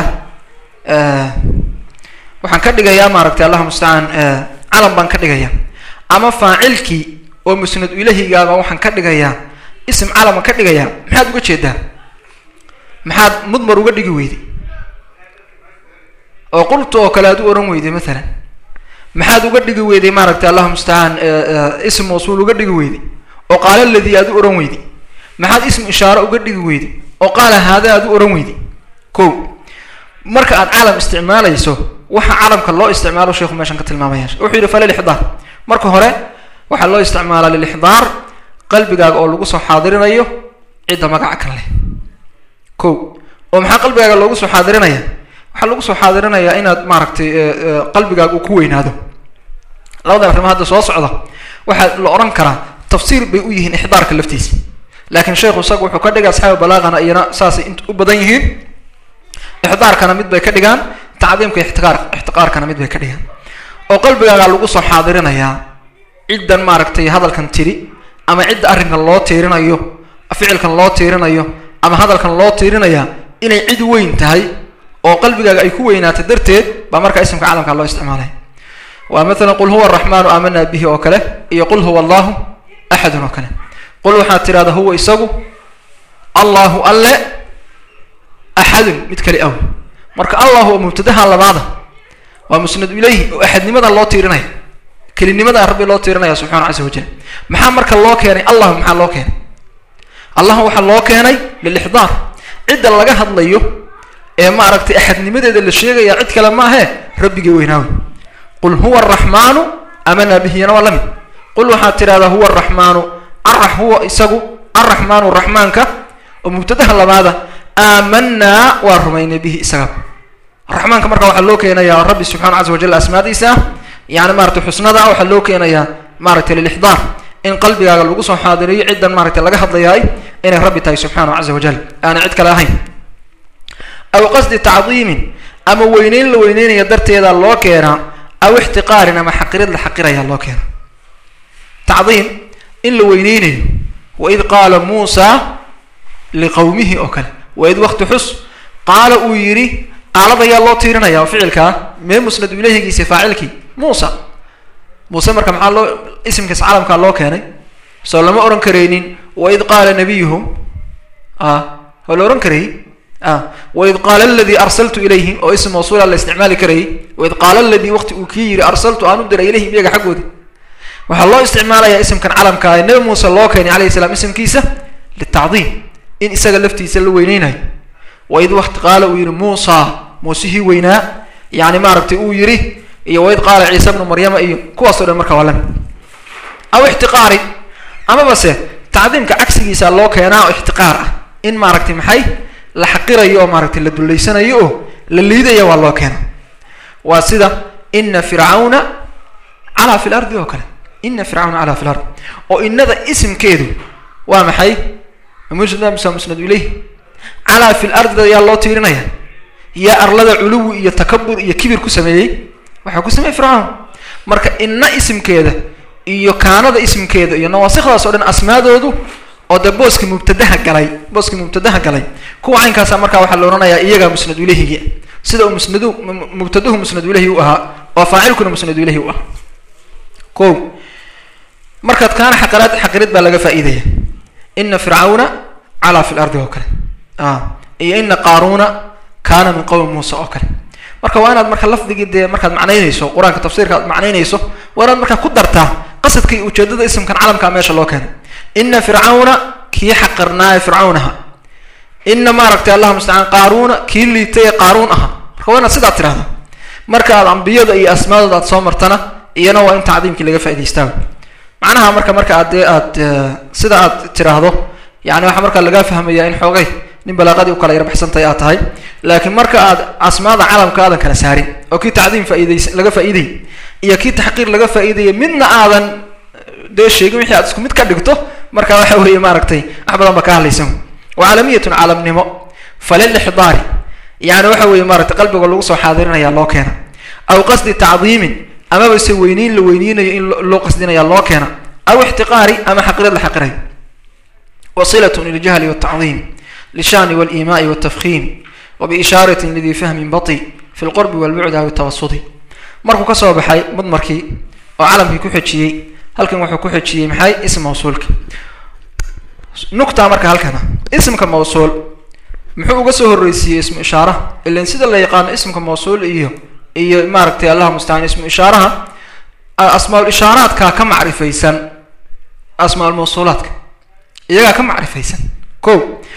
waxaan ka dhigayaa maaragtay allah mustacaan calam baan ka dhigayaa ama faacilkii oo musnad ilahigaaba waxaan ka dhigayaa ism calama ka dhigayaa maxaad uga jeedaa maxaad mudmar uga dhigi weyday oo qultu oo kale aad u ohan weyday maalan maxaad uga dhigi weyday maaragtay allahu mustacaan ism mawsuul uga dhigi weyday oo qaala ladii aad u ohan weyday maxaad ism ishaare uga dhigi weyday oo qaala haada aad u ohan weyday ko marka aad calam isticmaalayso waxa calamka loo isticmaalo sheikhu meeshan ka tilmaamaya wuxuu yidhi falilixdaar marka hore waxaa loo isticmaalaa lilixdaar qalbigaaga oo lagu soo xaadirinayo cidda magaca kan leh ko oo maxaa qalbigaaga loogu soo xaadirinaya waxaa lagu soo xaadirinayaa inaad maaragtay qalbigaaga uu ku weynaado labadan arrimo hadda soo socda waxaa la odhan karaa tafsiir bay u yihiin ixdaarka laftiisa laakiin sheikhu isagu wuxuu ka dhigay asxaabi balaaqana iyana saasay u badan yihiin ixdaarkana mid bay ka dhigaan tacdiimka ixtiqaar ixtiqaarkana mid bay ka dhigaan oo qalbigaaga lagu soo xaadirinayaa ciddan maaragtay hadalkan tiri ama cidda arrinkan loo tiirinayo ficilkan loo tiirinayo ama hadalkan loo tiirinayaa inay cid weyn tahay oo qalbigaaga ay ku weynaatay darteed baa markaa ismka calamka loo isticmaalaya waa maalan qul huwa araxmaanu aamanaa bihi oo kale iyo qul huwa allahu axadun oo kale qul waxaad tidhahda huwa isagu allahu alle axadun mid kali aw marka allahu waa mubtadaha labaada waa musnadu ilayhi oo axadnimada loo tiirinaya kelinimada rabbi loo tiirinaya subxana casa wajal maxaa marka loo keenay allahu maxaa loo keenay allah waxaa loo keenay lilixdaar cidda laga hadlayo ee maaragtay axadnimadeeda la sheegaya cid kale maahe rabbigay weynaawe qul huwa araxmaanu amanaa bihiyana waa la mid qul waxaad tidhahdaa huwa araxmaanu arax huwa isagu araxmaanu raxmaanka oo mubtadaha labaada aamanaa waa rumaynay bihi isaga raxmaanka marka waxaa loo keenayaa rabbi subxana casa wajal asmaadiisa yani maratay xusnada waxaa loo keenayaa maaragtay lilixdaar in qalbigaaga lagu soo xaadiriyo ciddan maaragtay laga hadlayaay inay rabbi tahay subxaanahu casa wajal aanay cid kale ahayn aw qasdi tacdiimin ama weyneyn la weyneynaya darteeda loo keenaa aw ixtiqaarin ama xaqirid la xaqiraya loo keena tacdiim in la weyneynayo waid qaala muusa liqowmihi oo kale waid wakti xus qaala uu yidhi qaalada ayaa loo tiirinaya oo ficilkaa mee musnadu ilahigiisa faacilkii muusa muuse marka maxaa loo isimkiis calamkaa loo keenay soo lama ohan karaynin waid qaala nabiyuhum a waa la ohan karayy a waid qaala aladii arsaltu ilayhim oo ism mawsuula la isticmaali karayay waid qaala aladii waqti uu kii yidhi arsaltu aan u diray ilayhim iyaga xaggoodi waxaa loo isticmaalayaa isimkan calamkaa ee nabi muuse loo keenay alayhi salaam isimkiisa litacdiim in isaga laftiisa la weyneynayo waid wakti qaala uu yihi muusa muusihii weynaa yani maaragtay uu yidhi iyo waid qaala ciise bnu maryama iyo kuwaasoo dhan marka waa lamid aw ixtiqaari amaba se tacdiimka cagsigiisa loo keenaa oo ixtiqaar ah in maaragtay maxay la xaqirayo oo maaragtay la dullaysanayo oo la liidaya waa loo keena waa sida ina fircawna calaa fi lardi oo kale ina fircawna calaa fi lard oo inada isimkeedu waa maxay musnad musnad ilayh calaa fi lardi ayaa loo tiirinaya yaa arlada culuwi iyo takabur iyo kibir ku sameeyey waxaa ku sameeyey fircawn marka ina isimkeeda iyo kaanada isimkeeda iyo nawaasikdaas oo dhan asmaadoodu oo dee booski mubtadaha galay booskii mubtadaha galay kuwa caynkaasa markaa waxaa la odhanayaa iyagaa musnadu ilahigi sida uu musnadu mubtaduhu musnadu ilahi u ahaa oo faacilkuna musnadu ilahi u ahaa ko markaad kaana xaqiraad xaqirid baa laga faa'iidaya ina fircawna calaa fi lardi oo kale iyo ina qaaruuna kaana min qowmi muusa oo kale marka waa inaad marka lafdigii dee markaad macnaynayso qur-aanka tafsiirka aad macnaynayso waa inaad markaa ku dartaa qasadka iyo ujeedada ismkan calamkaa meesha loo keenay ina fircawna kii xaqirnaaye fircawnaha ina maaragtay allah mustacaan qaaruuna kii liitay ee qaaruun aha marka waa inaad sidaa tirahda marka aad ambiyada iyo asmaadooda aad soo martana iyana waa in tacdiimkii laga faa'idaystaa macnaha marka marka aad dee aad sida aad tiraahdo yani waxaa markaa lagaa fahmaya in xoogay nin balaaqadii u kala yarbaxsantahay aad tahay laakiin marka aad asmaada calamka aadan kala saarin oo kii tacdiim faa'idays laga faa'iidayay iyo kii taxqiir laga faa'iidayay midna aadan dee sheegin wixii aad isku mid ka dhigto marka waxa weeye maaragtay wax badan ba ka hadlaysan wa caalamiyatun caalamnimo falilixdaari yani waxa weeye maaragtay qalbiga lagu soo xaadirinayaa loo keena aw qasdi tacdiimin amaba se weyneyn la weyneynayo in loo qasdinaya loo keena aw ixtiqaari ama xaqirad la xaqirayo wasilatun liljahli waltacdiim lishani walimaai waltafkiim wabiishaaratin lidii fahmin bati fi lqurbi walbucdi aw tawasudi markuu kasoo baxay mudmarkii oo calamkii ku xejiyey halkan wuxuu ku xejiyey maxay ism mawsuulka nukta marka halkana ismka mawsuul muxuu uga soo horreysiiyey ismu ishaaraha ilan sida la yaqaano ismka mawsuul iyo iyo maaragtay allah mustacaan ismu ishaaraha asmaal ishaaraadkaa ka macrifaysan asmaal mawsuulaadka iyagaa ka macrifaysan ko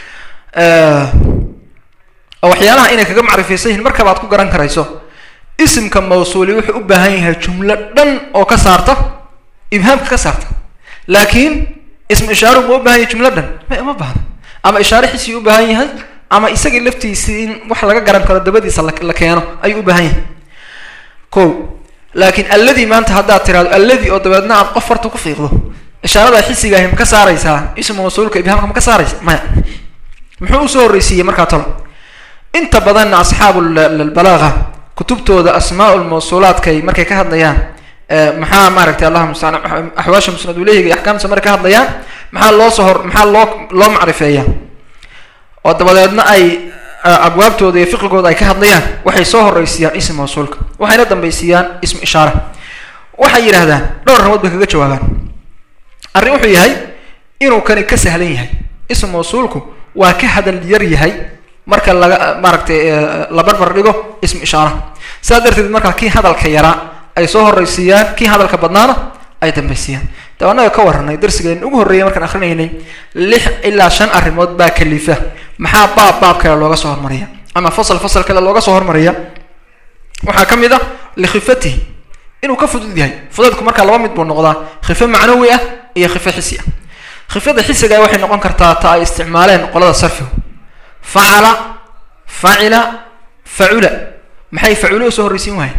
oo waxyaalaha inay kaga macrifaysan yihiin markaba ad ku garan karayso isimka mawsuuli wuxuu u baahan yahay jumlo dhan oo ka saarta ibhaamka ka saarta laakiin ismu ishaaru ma u bahan yahay jumlo dhan ma uma baahna ama ishaare xisii u baahan yahay ama isagii laftiisii in wax laga garan karo dabadiisa la keeno ayuu u baahan yahay ko laakiin alladii maanta haddaad tiraado alladii oo dabeedna aad qof farta ku fiiqdo ishaarada xisiga ahi ma ka saaraysaa ismu mawsuulka ibhaamka ma ka saaraysa maya muxuu usoo horreysiiyey markaa tolo inta badanna asxaabu balaaga kutubtooda asmaa lmawsuulaadkay markay ka hadlayaan maxaa maaragtay allahuma mustacaan axwaasha musnad uleyhiga iyo axkaamta markay ka hadlayaan maxaa loo soo hor maxaa loo loo macrifeeya oo dabadeedna ay abwaabtooda iyo fiqigooda ay ka hadlayaan waxay soo horreysiiyaan ism mawsuulka waxayna dambaysiiyaan ismu ishaara waxay yidhahdaan dhowr ramood bay kaga jawaabaan arrin wuxuu yahay inuu kani ka sahlan yahay ism mawsuulku waa ka hadal yar yahay marka laga maaragtay la barbar dhigo ismu ishaara sidaa darteed markaa kii hadalka yaraa ay soo horreysiiyaan kii hadalka badnaana ay dambaysiiyaan dab annaga ka warranay darsigeen ugu horreeyay markaan akrinaynay lix ilaa shan arrimood baa kalifa maxaa baab baab kale looga soo hormariya ama fasal fasal kale looga soo hormariya waxaa ka mid ah likhifatihi inuu ka fudud yahay fudaydku markaa laba mid buu noqdaa khifo macnawi ah iyo khifo xisi ah khifada xisiga waxay noqon kartaa ta ay isticmaaleen qolada sarfigu facala facila facula maxay faculo usoo horreysiin wahayen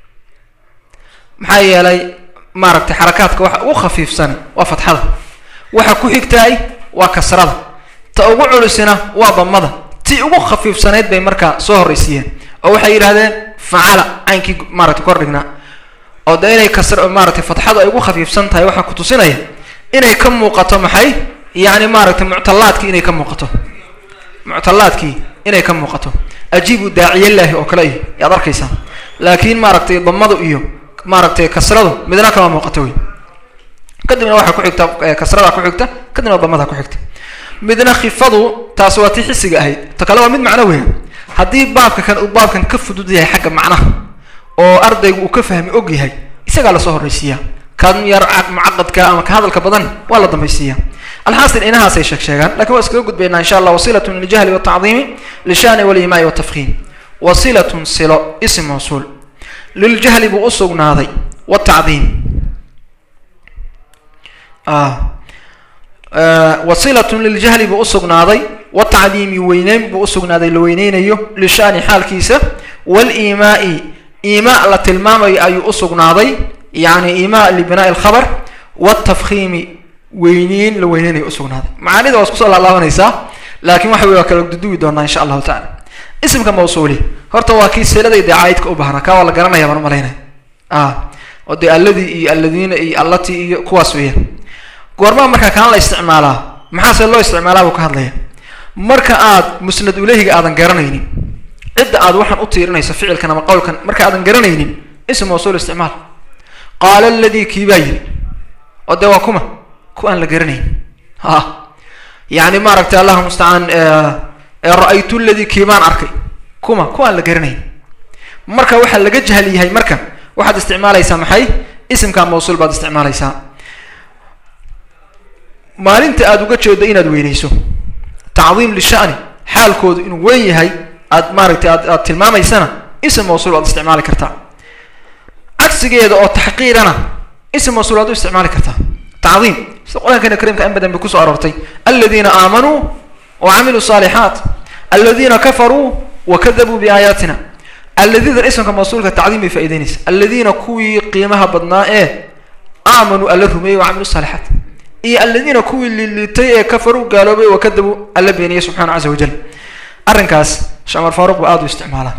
maxaa yeelay maaragtay xarakaadka waxa ugu khafiifsan waa fatxada waxa ku xigtaay waa kasrada ta ugu culusina waa damada ti ugu khafiifsanayd bay markaa soo horreysiiyeen oo waxay yidhahdeen facala caynkii maaragtay kordhignaa oo de inay kasr maaragtay fatxadu ay ugu khafiifsan tahay waxaa ku tusinaya inay ka muuqato maxay yacni maaragtay muctallaadkii inay ka muuqato muctallaadkii inay ka muuqato ajiibu daaciyallaahi oo kale iyo yaad arkaysaa laakiin maaragtay damadu iyo maaragtay kasradu midna kama muuqato wey kadibna waxaa ku xigta kasrada ku xigta kadibna damada ku xigta midna khifadu taas waa tii xisiga ahayd ta kale waa mid macno weya haddii baabka kan uu baabkan ka fudud yahay xagga macnaha oo ardaygu uu ka fahmi og yahay isagaa lasoo horreysiiyaa kan yar mucaqadka ama ka hadalka badan waa la dambaysiiya alxaasil inahaasay sheeg sheegaan lakin waa iskaga gudbaynaa insha allah wasilatun liljahli watacdiimi lishani walimaai watafkiim wasilatun silo ism mawsuul liljahli buu usugnaaday watacdiim wasilatun liljahli buu usugnaaday watacdiimi weyneyn buu usugnaaday la weyneynayo lishani xaalkiisa walimaai imaa la tilmaamayo ayuu usugnaaday yani imaa libinaa'i alkhabar watafkiimi weyneyn la weyneynayo usugnaaday macaanida waa isku soo laalaabanaysaa laakiin waxa wey waa kala duduwi doonaa insha allahu tacala ismka mawsuuli horta waa kii siladay dee caayidka u bahnaa kaa waa la garanaya baan umalaynaya oo dee alladii iyo alladiina iyo allatii iyo kuwaas weeyaan goormaa markaa kaan la isticmaalaa maxaase loo isticmaalaa buu ka hadlaya marka aad musnad uleyhiga aadan garanaynin cidda aad waxaan u tiirinayso ficilkan ama qowlkan marka aadan garanaynin ism mawsuul isticmaal qaala aladii kii baa yiri oo dee waa kuma ku aan la garanayn ha yani maaragtay allahuma mustacaan ra-aytu ladii kii baan arkay kuma ku aan la garanayn marka waxaa laga jahli yahay marka waxaad isticmaalaysaa maxay isimka mawsuul baad isticmaalaysaa maalinta aada uga jeedo inaad weyneyso tacdiim lishani xaalkoodu inuu weyn yahay aad maaragtay aad aad tilmaamaysana ism mawsuul waad isticmaali kartaa cagsigeeda oo taxqiirana ism mawsuul waad u isticmaali kartaa tacdiim sida qur-aankeena kariimka in badan bay kusoo aroortay aladiina aamanuu wa camiluu saalixaat aladiina kafaruu wa kadabuu biaayaatina alladiidan ismka mawsuulka tacdiim bay faa'ideynaysa alladiina kuwii qiimaha badnaa ee aamanuu alla rumeeyey wa camilu saalixaat iyo alladiina kuwii liliitay ee kafaruu gaaloobay wa kadabuu alla beeniyey subxana casa wajal arrinkaas shamar faaruq baa aada u isticmaala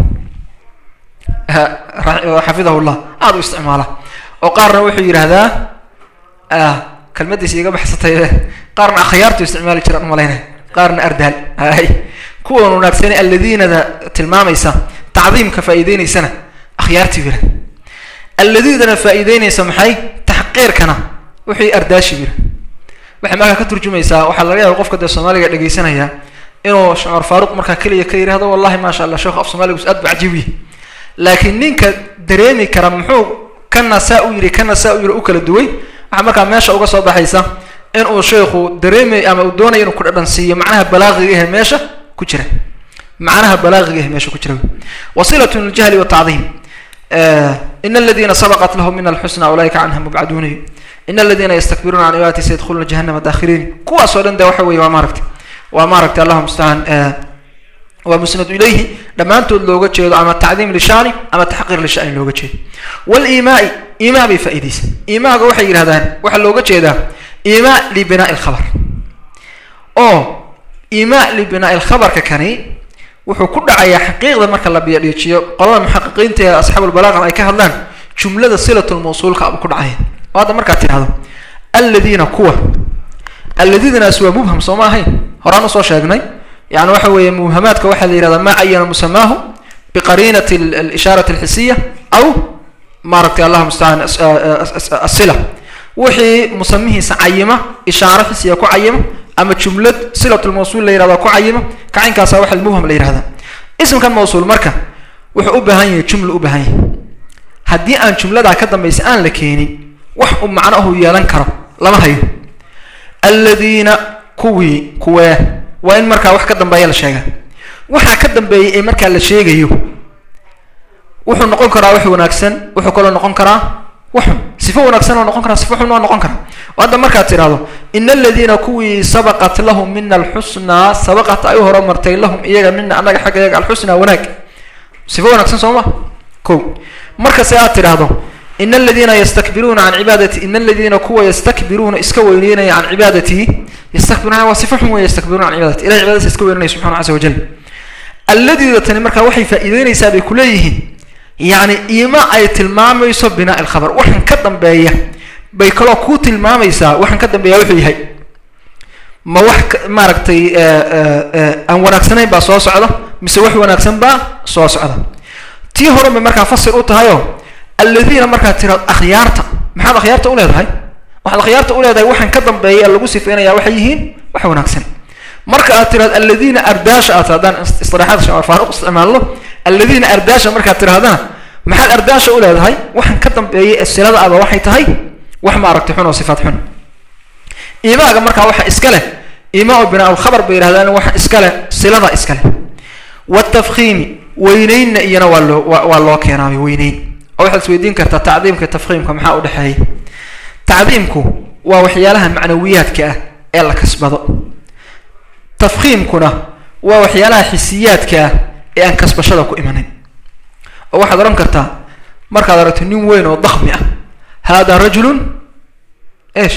xafidahu llah aada u isticmaala oo qaarna wuxuu yidhaahdaa kelmadiisa iga baxsatay qaarna akhyaartu isticmaali jiraan umalaynaya qaarna ardaal hay kuwan wanaagsan alladiinada tilmaamaysa tacdiimka faa'iideynaysana akhyaartii bira alladiidana faa'iideynaysa maxay taxqiirkana wixii ardaashi bira waxay markaa ka turjumaysaa waxaa laga yaaba qofka dee soomaaliga dhegeysanaya inuu shamar faaruq markaa keliya ka yidhahdo wallahi maasha allah sheekh af soomaaligus aad ba cajiib yahy laakiin ninka dareemi kara muxuu kana saa u yiri kana saa u yiri u kala duway waxaa markaa meesha uga soo baxaysa in uu sheekhu dareemay ama uu doonayo inuu ku dhadhan siiyo macnaha balaaqiga ahe meesha ku jira macnaha balaaqiga ahe meesha ku jira wasilat ljahli watacdiim in aladina sabaqat lahum min alxusna ulaika canha mubcaduuna in aladina yastakbiruuna can ibaati sayadkhuluna jahanama daakhiriin kuwaas oo dhan de waxa weye waa maaragtay waa maaragtay allahuma mustacaan waa musnadu ilayhi dhammaantood looga jeedo ama tacdiim lishaani ama taxqiir lishani looga jeedo waliimaai iimaa bay faa'iidaysa iimaaga waxay yidhahdaan waxaa looga jeedaa iimaa libinaa'i lkhabar oo iimaa libinaa'i lkhabarka kani wuxuu ku dhacayaa xaqiiqda marka la biyadhiijiyo qolada muxaqiqiinta ee asxaabulbalaaqa ay ka hadlaan jumlada silatulmawsuulka abuu ku dhacaya oo hadda markaad tidhahdo alladiina kuwa alladidanaas waa mubham soo ma ahayn horaan usoo sheegnay yani waxa weeye mubhamaadka waxaa la yihahdaa maa cayana musamaahu biqariinati alishaarati alxisiya aw maaragtay allah mustacaan asila wixii musamihiisa cayima ishaaro xisiya ku cayima ama jumlad silatulmawsuul la yihahda ku cayima kacinkaasa waxa mubham la yihahdaa ismkan mawsuul marka wuxuu u baahan yahay jumla u baahan yahay haddii aan jumladaa ka dambaysa aan la keenin wax uu macnahu yeelan karo lama hayo alladiina kuwii kuwee waa in markaa wax ka dambeeya la sheegaa waxaa ka dambeeyay ee markaa la sheegayo wuxuu noqon karaa wax wanaagsan wuxuu kaloo noqon karaa waxun sifo wanaagsan oo noqon karaa sifo xun oo noqon karaa oo hadda markaad tidhahdo ina aladiina kuwii sabaqat lahum mina alxusnaa sabaqat ay u horumartay lahum iyaga mina annaga xagga iyaga alxusnaa wanaag sifo wanaagsan soo ma ko markase aad tidhaahdo in aladiina yastakbiruuna can cibaadati in aladiina kuwa yastakbiruuna iska weyneynaya can cibaadatihi yastakbiruna waa sifa xun wey yastakbiruuna can cibaadati ilahay cibaadadiisa iska weynanaya subxana casa wajal alladiida tani markaa waxay faa'iideynaysaa bay kuleeyihiin yacni iima ay tilmaamayso binaa alkhabar waxaan ka dambeeya bay kaloo kuu tilmaamaysaa waxaan ka dambeeya wuxuu yahay ma wax maaragtay aan wanaagsanayn baa soo socda mise wax wanaagsan baa soo socda tii hore bay markaa fasir u tahayoo alladiina markaad tiraado akhyaarta maxaad akhyaarta u leedahay waxaad akhyaarta u leedahay waxaan ka dambeeya lagu sifeynaya waxay yihiin wax wanaagsan marka aad tiraado alladiina ardaasha aad haddaan istilaaxaad shamar faaruq isticmaalno alladiina ardaasha markaad tirahdana maxaad ardaasha u leedahay waxaan ka dambeeyay ee silada aba waxay tahay wax maaragtay xun oo sifaad xun iimaaga markaa waxa iska leh iimaa binaa alkhabar bay yidhahdaan waxa iska leh silada iska leh watafkiimi weyneynna iyana waa loo waa loo keenaabay weyneyn oo waxaad isweydiin kartaa tacdiimka tafkiimka maxaa u dhexeeya tacdiimku waa waxyaalaha macnawiyaadka ah ee la kasbado tafkiimkuna waa waxyaalaha xisiyaadka ah ee aan kasbashada ku imanayn oo waxaad odhan kartaa markaad aragto nin weyn oo dakmi ah hada rajulun esh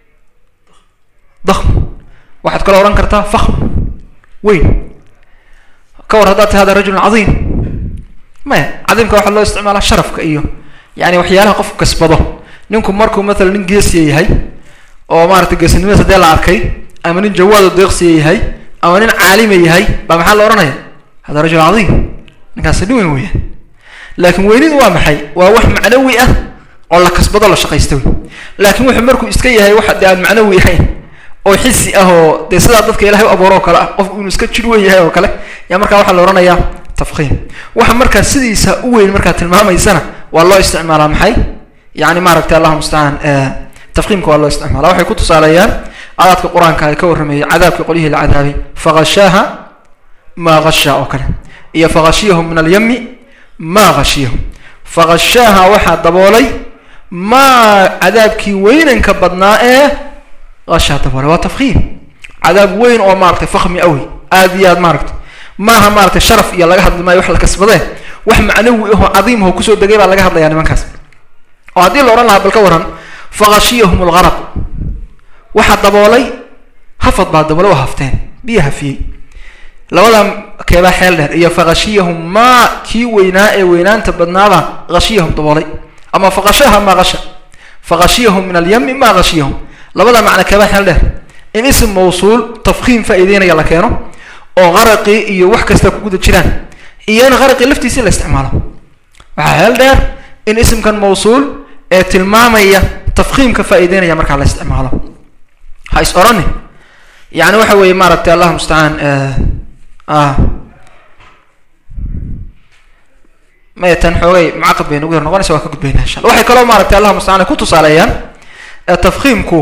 dakm waxaad kaloo odhan kartaa fakm weyn ka war haddaad ti hada rajulun cadiim maya cadiimka waxaa loo isticmaalaa sharafka iyo yani waxyaalaha qofku kasbado ninku markuu mathalan nin geesiya yahay oo maaragtay geesinimadiis hadee la arkay ama nin jawaado deeqsiya yahay ama nin caalima yahay baa maxaa la odhanaya hada rajul cadiim ninkaasi nin weyn weeyaan laakiin weynidu waa maxay waa wax macnawi ah oo la kasbado la shaqaysta wey laakiin wuxuu markuu iska yahay waxa dee aan macnawi ahayn oo xisi ah oo dee sidaa dadka ilahay u abuuro oo kale ah qofku inuu iska jir weyn yahay oo kale yaa markaa waxaa la odhanayaa tafkiim waxa markaa sidiisa u weyn markaa tilmaamaysana waa loo isticmaalaa maxay yani maaragtay allahuma mustacaan tafkiimka waa loo isticmaala waxay ku tusaaleeyaan adaadka qur-aanka ay ka warrameeyey cadaabkii qolyihii la cadaabay fagashaaha maa gashaa oo kale iyo fagashiyahum min alyami maa gashiyahum fagashaaha waxaa daboolay maa cadaabkii weynanka badnaa ee gashaa daboolay waa tafkiim cadaab weyn oo maaragtay fakmi awi aad iyo aad maaragtay maaha maaragtay sharaf iyo laga hadli maayo wax la kasbadee wax macnawi ahoo cadiim ahoo kusoo degay baa laga hadlayaa nimankaas oo haddii la odhan lahaa bal ka waran fagashiyahum algaraq waxaa daboolay hafad baa daboolay waa hafteen biyo hafiyey labada keebaa xeel dheer iyo fagashiyahum maa kii weynaa ee weynaanta badnaabaa hashiyahum daboolay ama fagashaha maa gasha fagashiyahum min alyami maa gashiyahum labada macna keebaa xeel dheer in ism mawsuul tafkiim faa'iideynaya la keeno oo qaraqii iyo wax kasta ku guda jiraan iyo in qaraqii laftiisi la isticmaalo waxaa xeel dheer in ismkan mawsuul ee tilmaamaya tafkiimka faa'iideynaya markaa la isticmaalo ha is orani yani waxa weeye maaragtay allahuma mustacaan maya tan xoogay mucaqad bay nagu yar noqonaysa waa ka gudbayna insha alla waxay kaloo maaragtay allah mustacaan ay ku tusaaleeyaan tafkiimku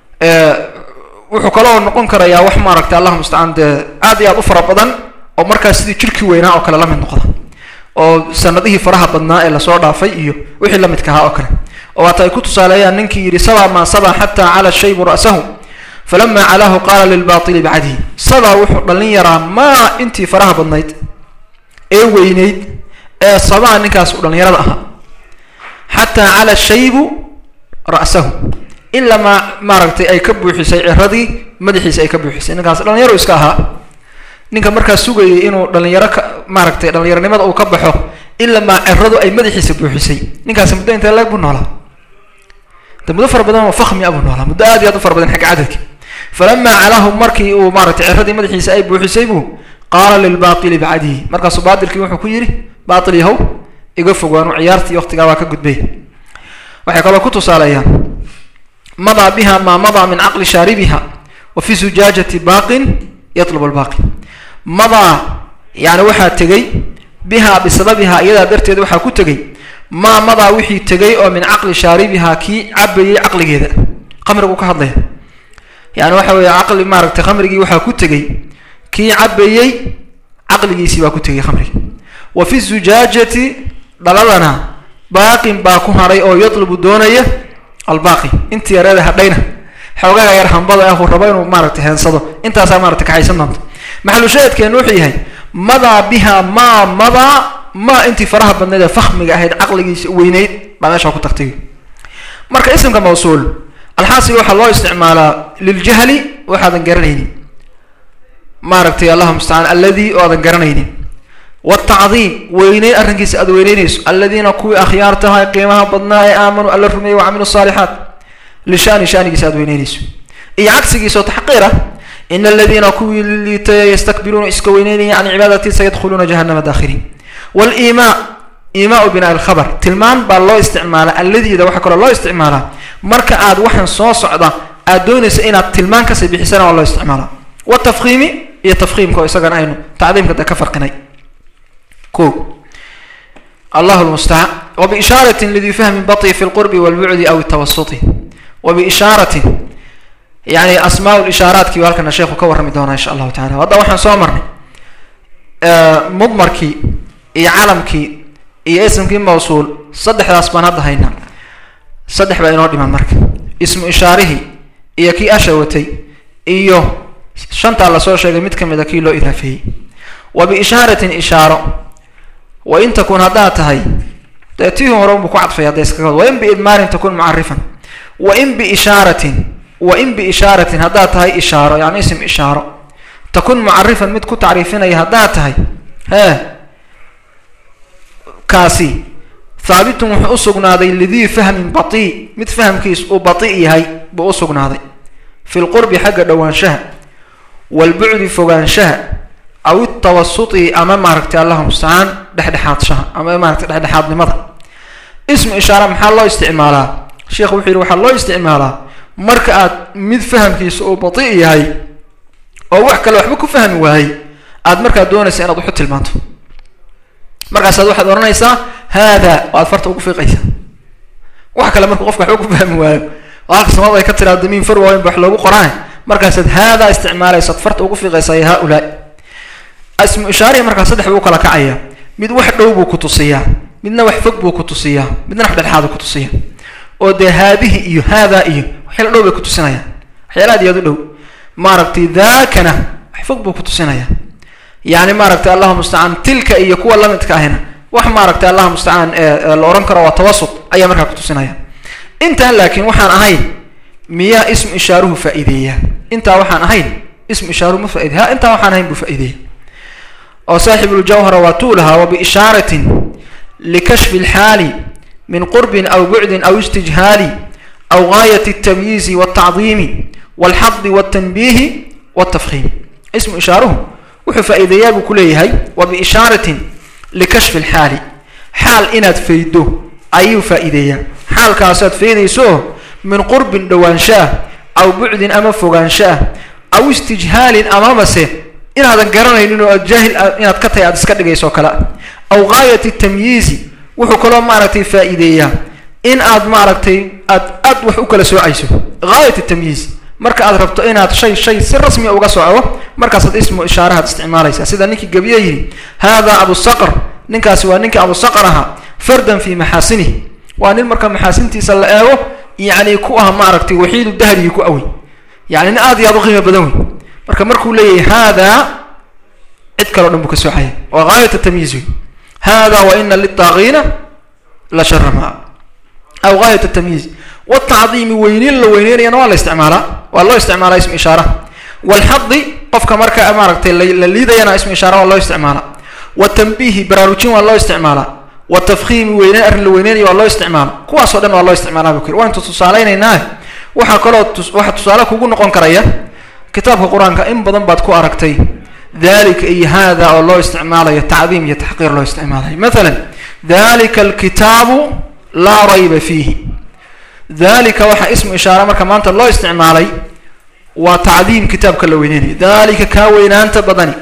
wuxuu kaloo noqon karayaa wax maaragtay allah mustacaan dee aad iyo aad u fara badan oo markaas sidii jirkii weynaa oo kale la mid noqda oo sanadihii faraha badnaa ee lasoo dhaafay iyo wixii la midka ahaa oo kale oo waata ay ku tusaaleeyaan ninkii yidhi saba maa saba xataa cala shaybu ra'sahu falama calaahu qaala lilbaili bacdihi saba wuxuu dhallin yaraa maa intii faraha badnayd ee weyneyd ee sabaa ninkaas u dhallinyarada ahaa xataa cala shaybu ra'sahu ilaa maa maaragtay ay ka buuxisay ciradii madaxiisa ay ka buuxisay ninkaas dhallinyaro iska ahaa ninka markaas sugayay inuu dhalinyaro ka maaragtay dhalinyaronimada uu ka baxo ilaa maa ciradu ay madaxiisa buuxisay ninkaasi muddo intee leeg buu noolaa de muddo fara badan oo fakmi a buu noolaa muddo aad iyo aad u fara badan xagga cadadka falamaa calahu markii uu maaragtay ciradii madaxiisa ay buuxisay buu qaala lilbaili bacdihi markaasuu baatilkii wuxuu ku yidhi baatil yahow iga fogaanu ciyaartii waktigaa waa ka gudbay waxay kaloo ku tusaaleeyaan madaa biha maa madaa min caqli shaaribiha wa fi zujaajati baaqin yatlub albaaqi madaa yani waxaa tegey bihaa bisababihaa iyadaa darteed waxaa ku tegey maa madaa wixii tegey oo min caqli shaaribihaa kii cabayey caqligeeda qamrigu ka hadlaya yani waxa weeye caqli maaragtay khamrigii waxaa ku tegey kii cabayey caqligiisii baa ku tegey khamrigi wa fi zujaajati dhaladana baaqin baa ku hadhay oo yatlubu doonaya albaaqi intii yareeda hadhayna xoogaga yar hambada ah uu rabo inuu maaragtay heensado intaasaa maaragtay kaxaysan doonta maxalushaahidkeenu wuxuu yahay madaa biha maa madaa maa intii faraha badnayd ee fahmiga ahayd caqligiisa weyneyd baa meesha ku tagtay marka isimka mawsuul alxaasil waxaa loo isticmaalaa liljahli waxaadan garanaynin maaragtay allahu mustacaan alladii oo aadan garanaynin wtacdiim weyneyn arrinkiisa aad weyneynayso aladiina kuwii akhyaar tahay qiimaha badnaa ee aamanuu alla rumeeyey wacamilu saalixaat lishani shanigiisa aad weyneynayso iyo cagsigiisao taxqiir ah in aladiina kuwii liitaya yastakbiruuna iska weyneynaya can cibaadati sayadkhuluuna jahanama daakhiriin waliimaa imaau binaa alkhabar tilmaan baa loo isticmaalaa alladiida waxaa kaloo loo isticmaalaa marka aad waxaan soo socda aad doonaysa inaad tilmaan kasii bixisana waa loo isticmaalaa watafkiimi iyo tafkiimka oo isagana aynu tacdiimka de ka farqinay ko allah lmustacaan wbiishaaratin lidii fahmin baطi fi lqurbi wاlbucdi aw tawasuti wabiishaaratin yani asmaa lishaaraatki halkana sheekhu ka warrami doonaa insha allahu tacala hadda waxaan soo marnay mudmarkii iyo calamkii iyo ismkii mawsuul saddexdaas baan hadda haynaa saddex baa inoo dhiman marka ismu ishaarihii iyo kii asha watay iyo shantaa lasoo sheegay mid kamid a kii loo idaafeeyey wa biishaaratin ishaaro wa in takun haddaad tahay dee tii hore unbuu ku cadfay hadda iskaga wad wain biidmaarin takun mucarifan wain biishaaratin wain biishaaratin haddaad tahay ishaaro yani ism ishaaro takun mucarifan mid ku tacriifinaya haddaad tahay hee kaasi haabitun wuxuu usugnaaday lidii fahmin batii mid fahamkiis uu batii yahay buu usugnaaday fi lqurbi xagga dhowaanshaha waalbucdi fogaanshaha aw itawasuti ama maaragtay allahu mustacaan dhexdhexaadshaha ama maaragtay dhexdhexaadnimada ismu ishaara maxaa loo isticmaalaa sheekhu wuxuu yihi waxaa loo isticmaalaa marka aad mid fahamkiisa uu batii yahay oo wax kale waxba ku fahmi waayey aad markaa doonaysa inaad waxu tilmaanto markaasaad waxaad odhanaysaa haada oo aad farta ugu fiiqaysaa wax kale markuu qofka waxba ku fahmi waayo oo halka samada ay ka tiraado damiin far waaweyn ba wax loogu qoraan markaasaad haadaa isticmaalaysaad farta ugu fiiqaysaa ya haaulaa ismu ishaarihi markaa saddex buu ukala kacaya mid wax dhow buu ku tusiyaa midna wax fog buu ku tusiyaa midna wax dhexaadu ku tusiya oo dee haadihi iyo haadaa iyo waxyaala dhow bay ku tusinayaan waxyaala aad iyo aad u dhow maaragtay daakana wax fog buu ku tusinaya yani maaragtay allahu mustacaan tilka iyo kuwa lamidka ahina wax maaragtay allahu mustacaan la ohan karo waa tawasut ayaa markaa ku tusinaya intaan laakiin waxaan ahayn miyaa ismu ishaaruhu faa'iideeya intaa waxaan ahayn ismu ishaaruhu ma faaidey ha intaa waxaan ahayn buu faa'ideeya oo saaxibuljawhara waa tuu lahaa wabiishaaratin likashfi lxaali min qurbin aw bucdin aw istijhaali aw gaayat اtamyiizi wاltacdiimi wاlxadi wاltanbiihi wاltafhiimi ismu ishaaruhu wuxuu faa'iideeyaa buu ku leeyahay wa biishaaratin likashfi lxaali xaal inaad faydo ayuu faa'iideeyaa xaalkaasaad faydayso min qurbin dhowaanshaah aw bucdin ama fogaanshaah aw istijhaalin amamase inaadan garanaynin oo aad jaahil inaad ka tahay aad iska dhigayso o kale aw gaayati tamyiizi wuxuu kaloo maaragtay faa'iideeyaa in aad maaragtay aad aad wax u kala soocayso gaayat tamyiiz marka aad rabto inaad shay shay si rasmiya uga soco markaasaad ismu ishaarahaad isticmaalaysaa sida ninkii gabiye yidhi hada abusaqr ninkaasi waa ninkii abusaqr ahaa fardan fi maxaasinihi waa nin marka maxaasintiisa la eego yani ku ah maaragtay waxiidu dahrigi ku awey yani nin aad iyo aad u qiimo badan wey marka markuu leeyahay hada cid kaleo dhan buu ka soocaya waa gaayat tamyiiz wey hada wa ina litaaqiina la shara maa aw gaayat tamyiiz wtacdiimi weyneyn la weyneynayana waa la isticmaalaa waa loo isticmaalaa ismu ishaara walxadi qofka marka maaragtay la liidayana ismu ishaara waa loo isticmaalaa watanbiihi baraarujin waa loo isticmaalaa watafkiimi weyneyn arrin la weyneynayo waa loo isticmaala kuwaasoo dhan waa loo isticmaalaa bu kiri waantu tusaaleynaynaa waxaa kaloo waxaa tusaale kugu noqon karaya kitaabka qur-aanka in badan baad ku aragtay dalika iyo hada oo loo isticmaalayo tacdiim iyo taxqiir loo isticmaalayo mathalan dalika alkitaabu laa rayba fiihi dalika waxaa ismu ishaara marka maanta loo isticmaalay waa tacdiim kitaabka la weyneynayo dalika kaa weynaanta badani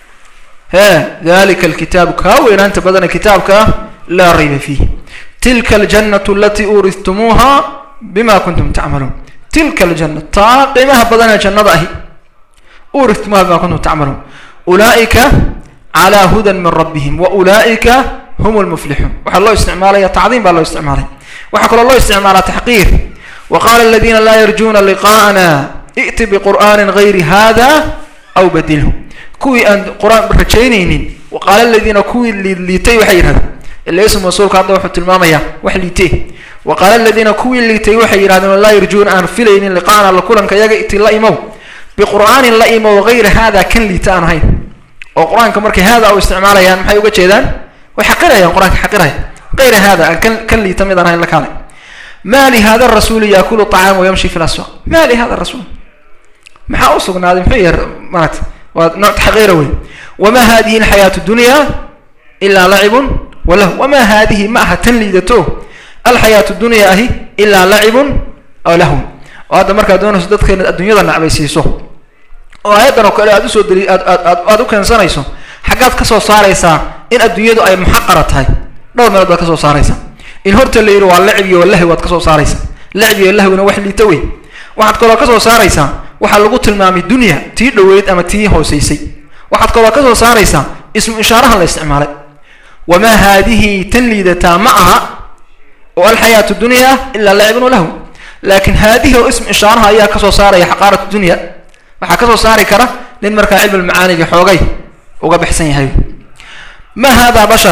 he dalika alkitaabu kaa weynaanta badani kitaabka ah laa rayba fiihi tilka aljannatu alatii uurihtumuuha bima kuntum tacmaluun tilka aljanna taa qiimaha badanee jannada ahi uurihtumuuha bima kuntum tacmaluun ulaa'ika calaa hudan min rabbihim wa ulaa'ika hum lmuflixuun waxaa loo isticmaalaya tacdiim baa loo isticmaalay waxaa kaloo loo isticmaalaa taxqiir wa qaala aladiina laa yarjuuna liqaa'ana i'ti biqur'aanin gayri hada aw badilhu kuwii aan qur-aan rajaynaynin wa qaala aladiina kuwii liitay waxay yidhahdeen ila ismu masuulka hadda wuxuu tilmaamayaa wax liitee wa qaala aladiina kuwii liitay waxay yidhahdeen laa yarjuuna aan filaynin liqaa'ana la kulanka yaga iti la imow biqur'aanin la imow gayri hada kan liita aan ahayn oo qur-aanka markay hada u isticmaalayaan maxay uga jeedaan way xaqirayaan qur-aanka xaqiraya غير هذا كان كان لي تميض أنا لك ما لهذا الرسول يأكل الطعام ويمشي في الأسواق ما لهذا الرسول ما أوصقنا هذا محير مات ونوع تحقيره وما هذه الحياة الدنيا إلا لعب وله وما هذه معها تنليدته الحياة الدنيا أهي إلا لعب أو له وهذا مركز دون سدد كان الدنيا ذا نعبي سيسو وهذا نقول أدوسو دري أدو كان سنيسو حاجات كسو صاريسا إن الدنيا أي محقرة هاي dhowr meelood baad ka soo saaraysa in horta la yidhi waa lacib iyo lahwi waad ka soo saaraysa lacib iyo lahwina wax liita wey waxaad kaloo ka soo saaraysaa waxaa lagu tilmaamay dunya tii dhoweyd ama tii hooseysay waxaad kaloo ka soo saaraysaa ismu ishaaraha la isticmaalay wamaa haadihi tan liidataa ma aha oo alxayaatu dunya ilaa lacibun walahw laakiin haadihi oo ismu ishaaraha ayaa kasoo saaraya xaqaarat dunya waxaa kasoo saari kara nin markaa cilmi macaaniga xoogay uga baxsan yahay ma hada bashar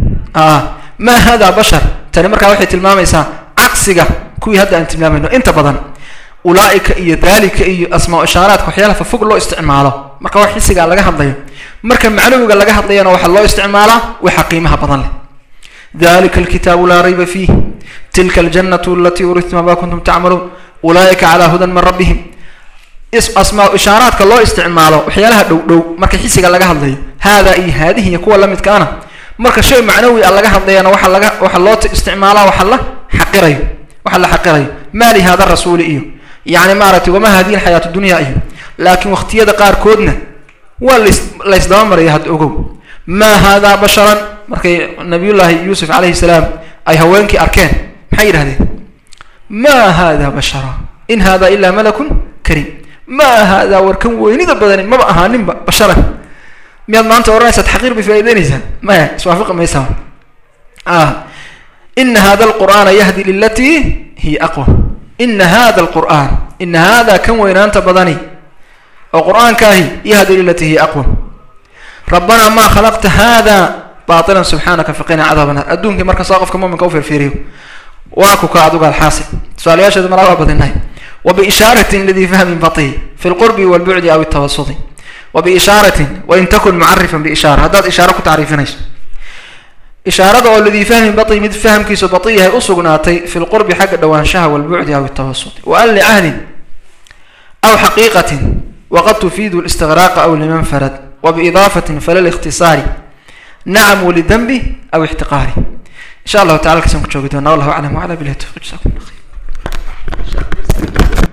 ma hada bashar tani markaa waxay tilmaamaysaa cagsiga kuwii hadda aan tilmaamayno inta badan ulaaika iyo dalika iyo asmaa ishaaraadka waxyaalaha fafog loo isticmaalo marka wax xisigaa laga hadlayo marka macnawiga laga hadlayana waxaa loo isticmaalaa waxa qiimaha badan leh dalika alkitaabu laa rayba fiih tilka aljannatu alatii uritma ma kuntum tacmaluun ulaaika calaa hudan min rabbihim asmaa ishaaraadka loo isticmaalo waxyaalaha dhow dhow marka xisiga laga hadlayo hada iyo haadihi iyo kuwa lamidkaana marka shay macnawi a laga hadlayana waxa laga waxa loo isticmaalaa waxa la xaqirayo waxa la xaqirayo maa li hada rasuuli iyo yani maaragtay wama hadihi alxayaatu dunya iyo laakiin waqtiyada qaarkoodna waa las laysdaba maraya hadda ogow maa hada basharan markay nabiyullaahi yuusuf calayhi salaam ay haweenkii arkeen maxay yidhahdeen ma hada bashara in hada ilaa malakun kariim ma hada warkan weynida badani maba ahaaninba basharan miyaad maanta odhanaysaa taxqiir bay faa'ideynaysaa maya iswaafaqi maysaa ah ina hada alqur'aana yahdi lilatii hiya aqwa ina hada alqur'aan ina hada kan weynaanta badani oo qur'aankaahi yahdi lilatii hiya aqwa rabbanaa maa khalaqta hada baatilan subxaanaka faqina cadaaba naar adduunkii marka saa qofka muminka u firfiiriyo waa ku ka aduga alxaasil tusaalayaasheeda malaa waa badinahay وبإشارة لذي فهم بطيء في القرب والبعد أو التوسط وبإشارة وإن تكن معرفا بإشارة هذا إشارة كتعريفنيش إشارة أو الذي فهم بطيء مد فهم كيس بطيء هي أصغناتي في القرب حق دوانشها والبعد أو التوسط وقال لأهل أو حقيقة وقد تفيد الاستغراق أو لمن فرد وبإضافة فلا الاختصار نعم ولذنب أو احتقار إن شاء الله تعالى كسمك شوقتنا والله أعلم وعلى بالله التوفيق جزاكم الله خير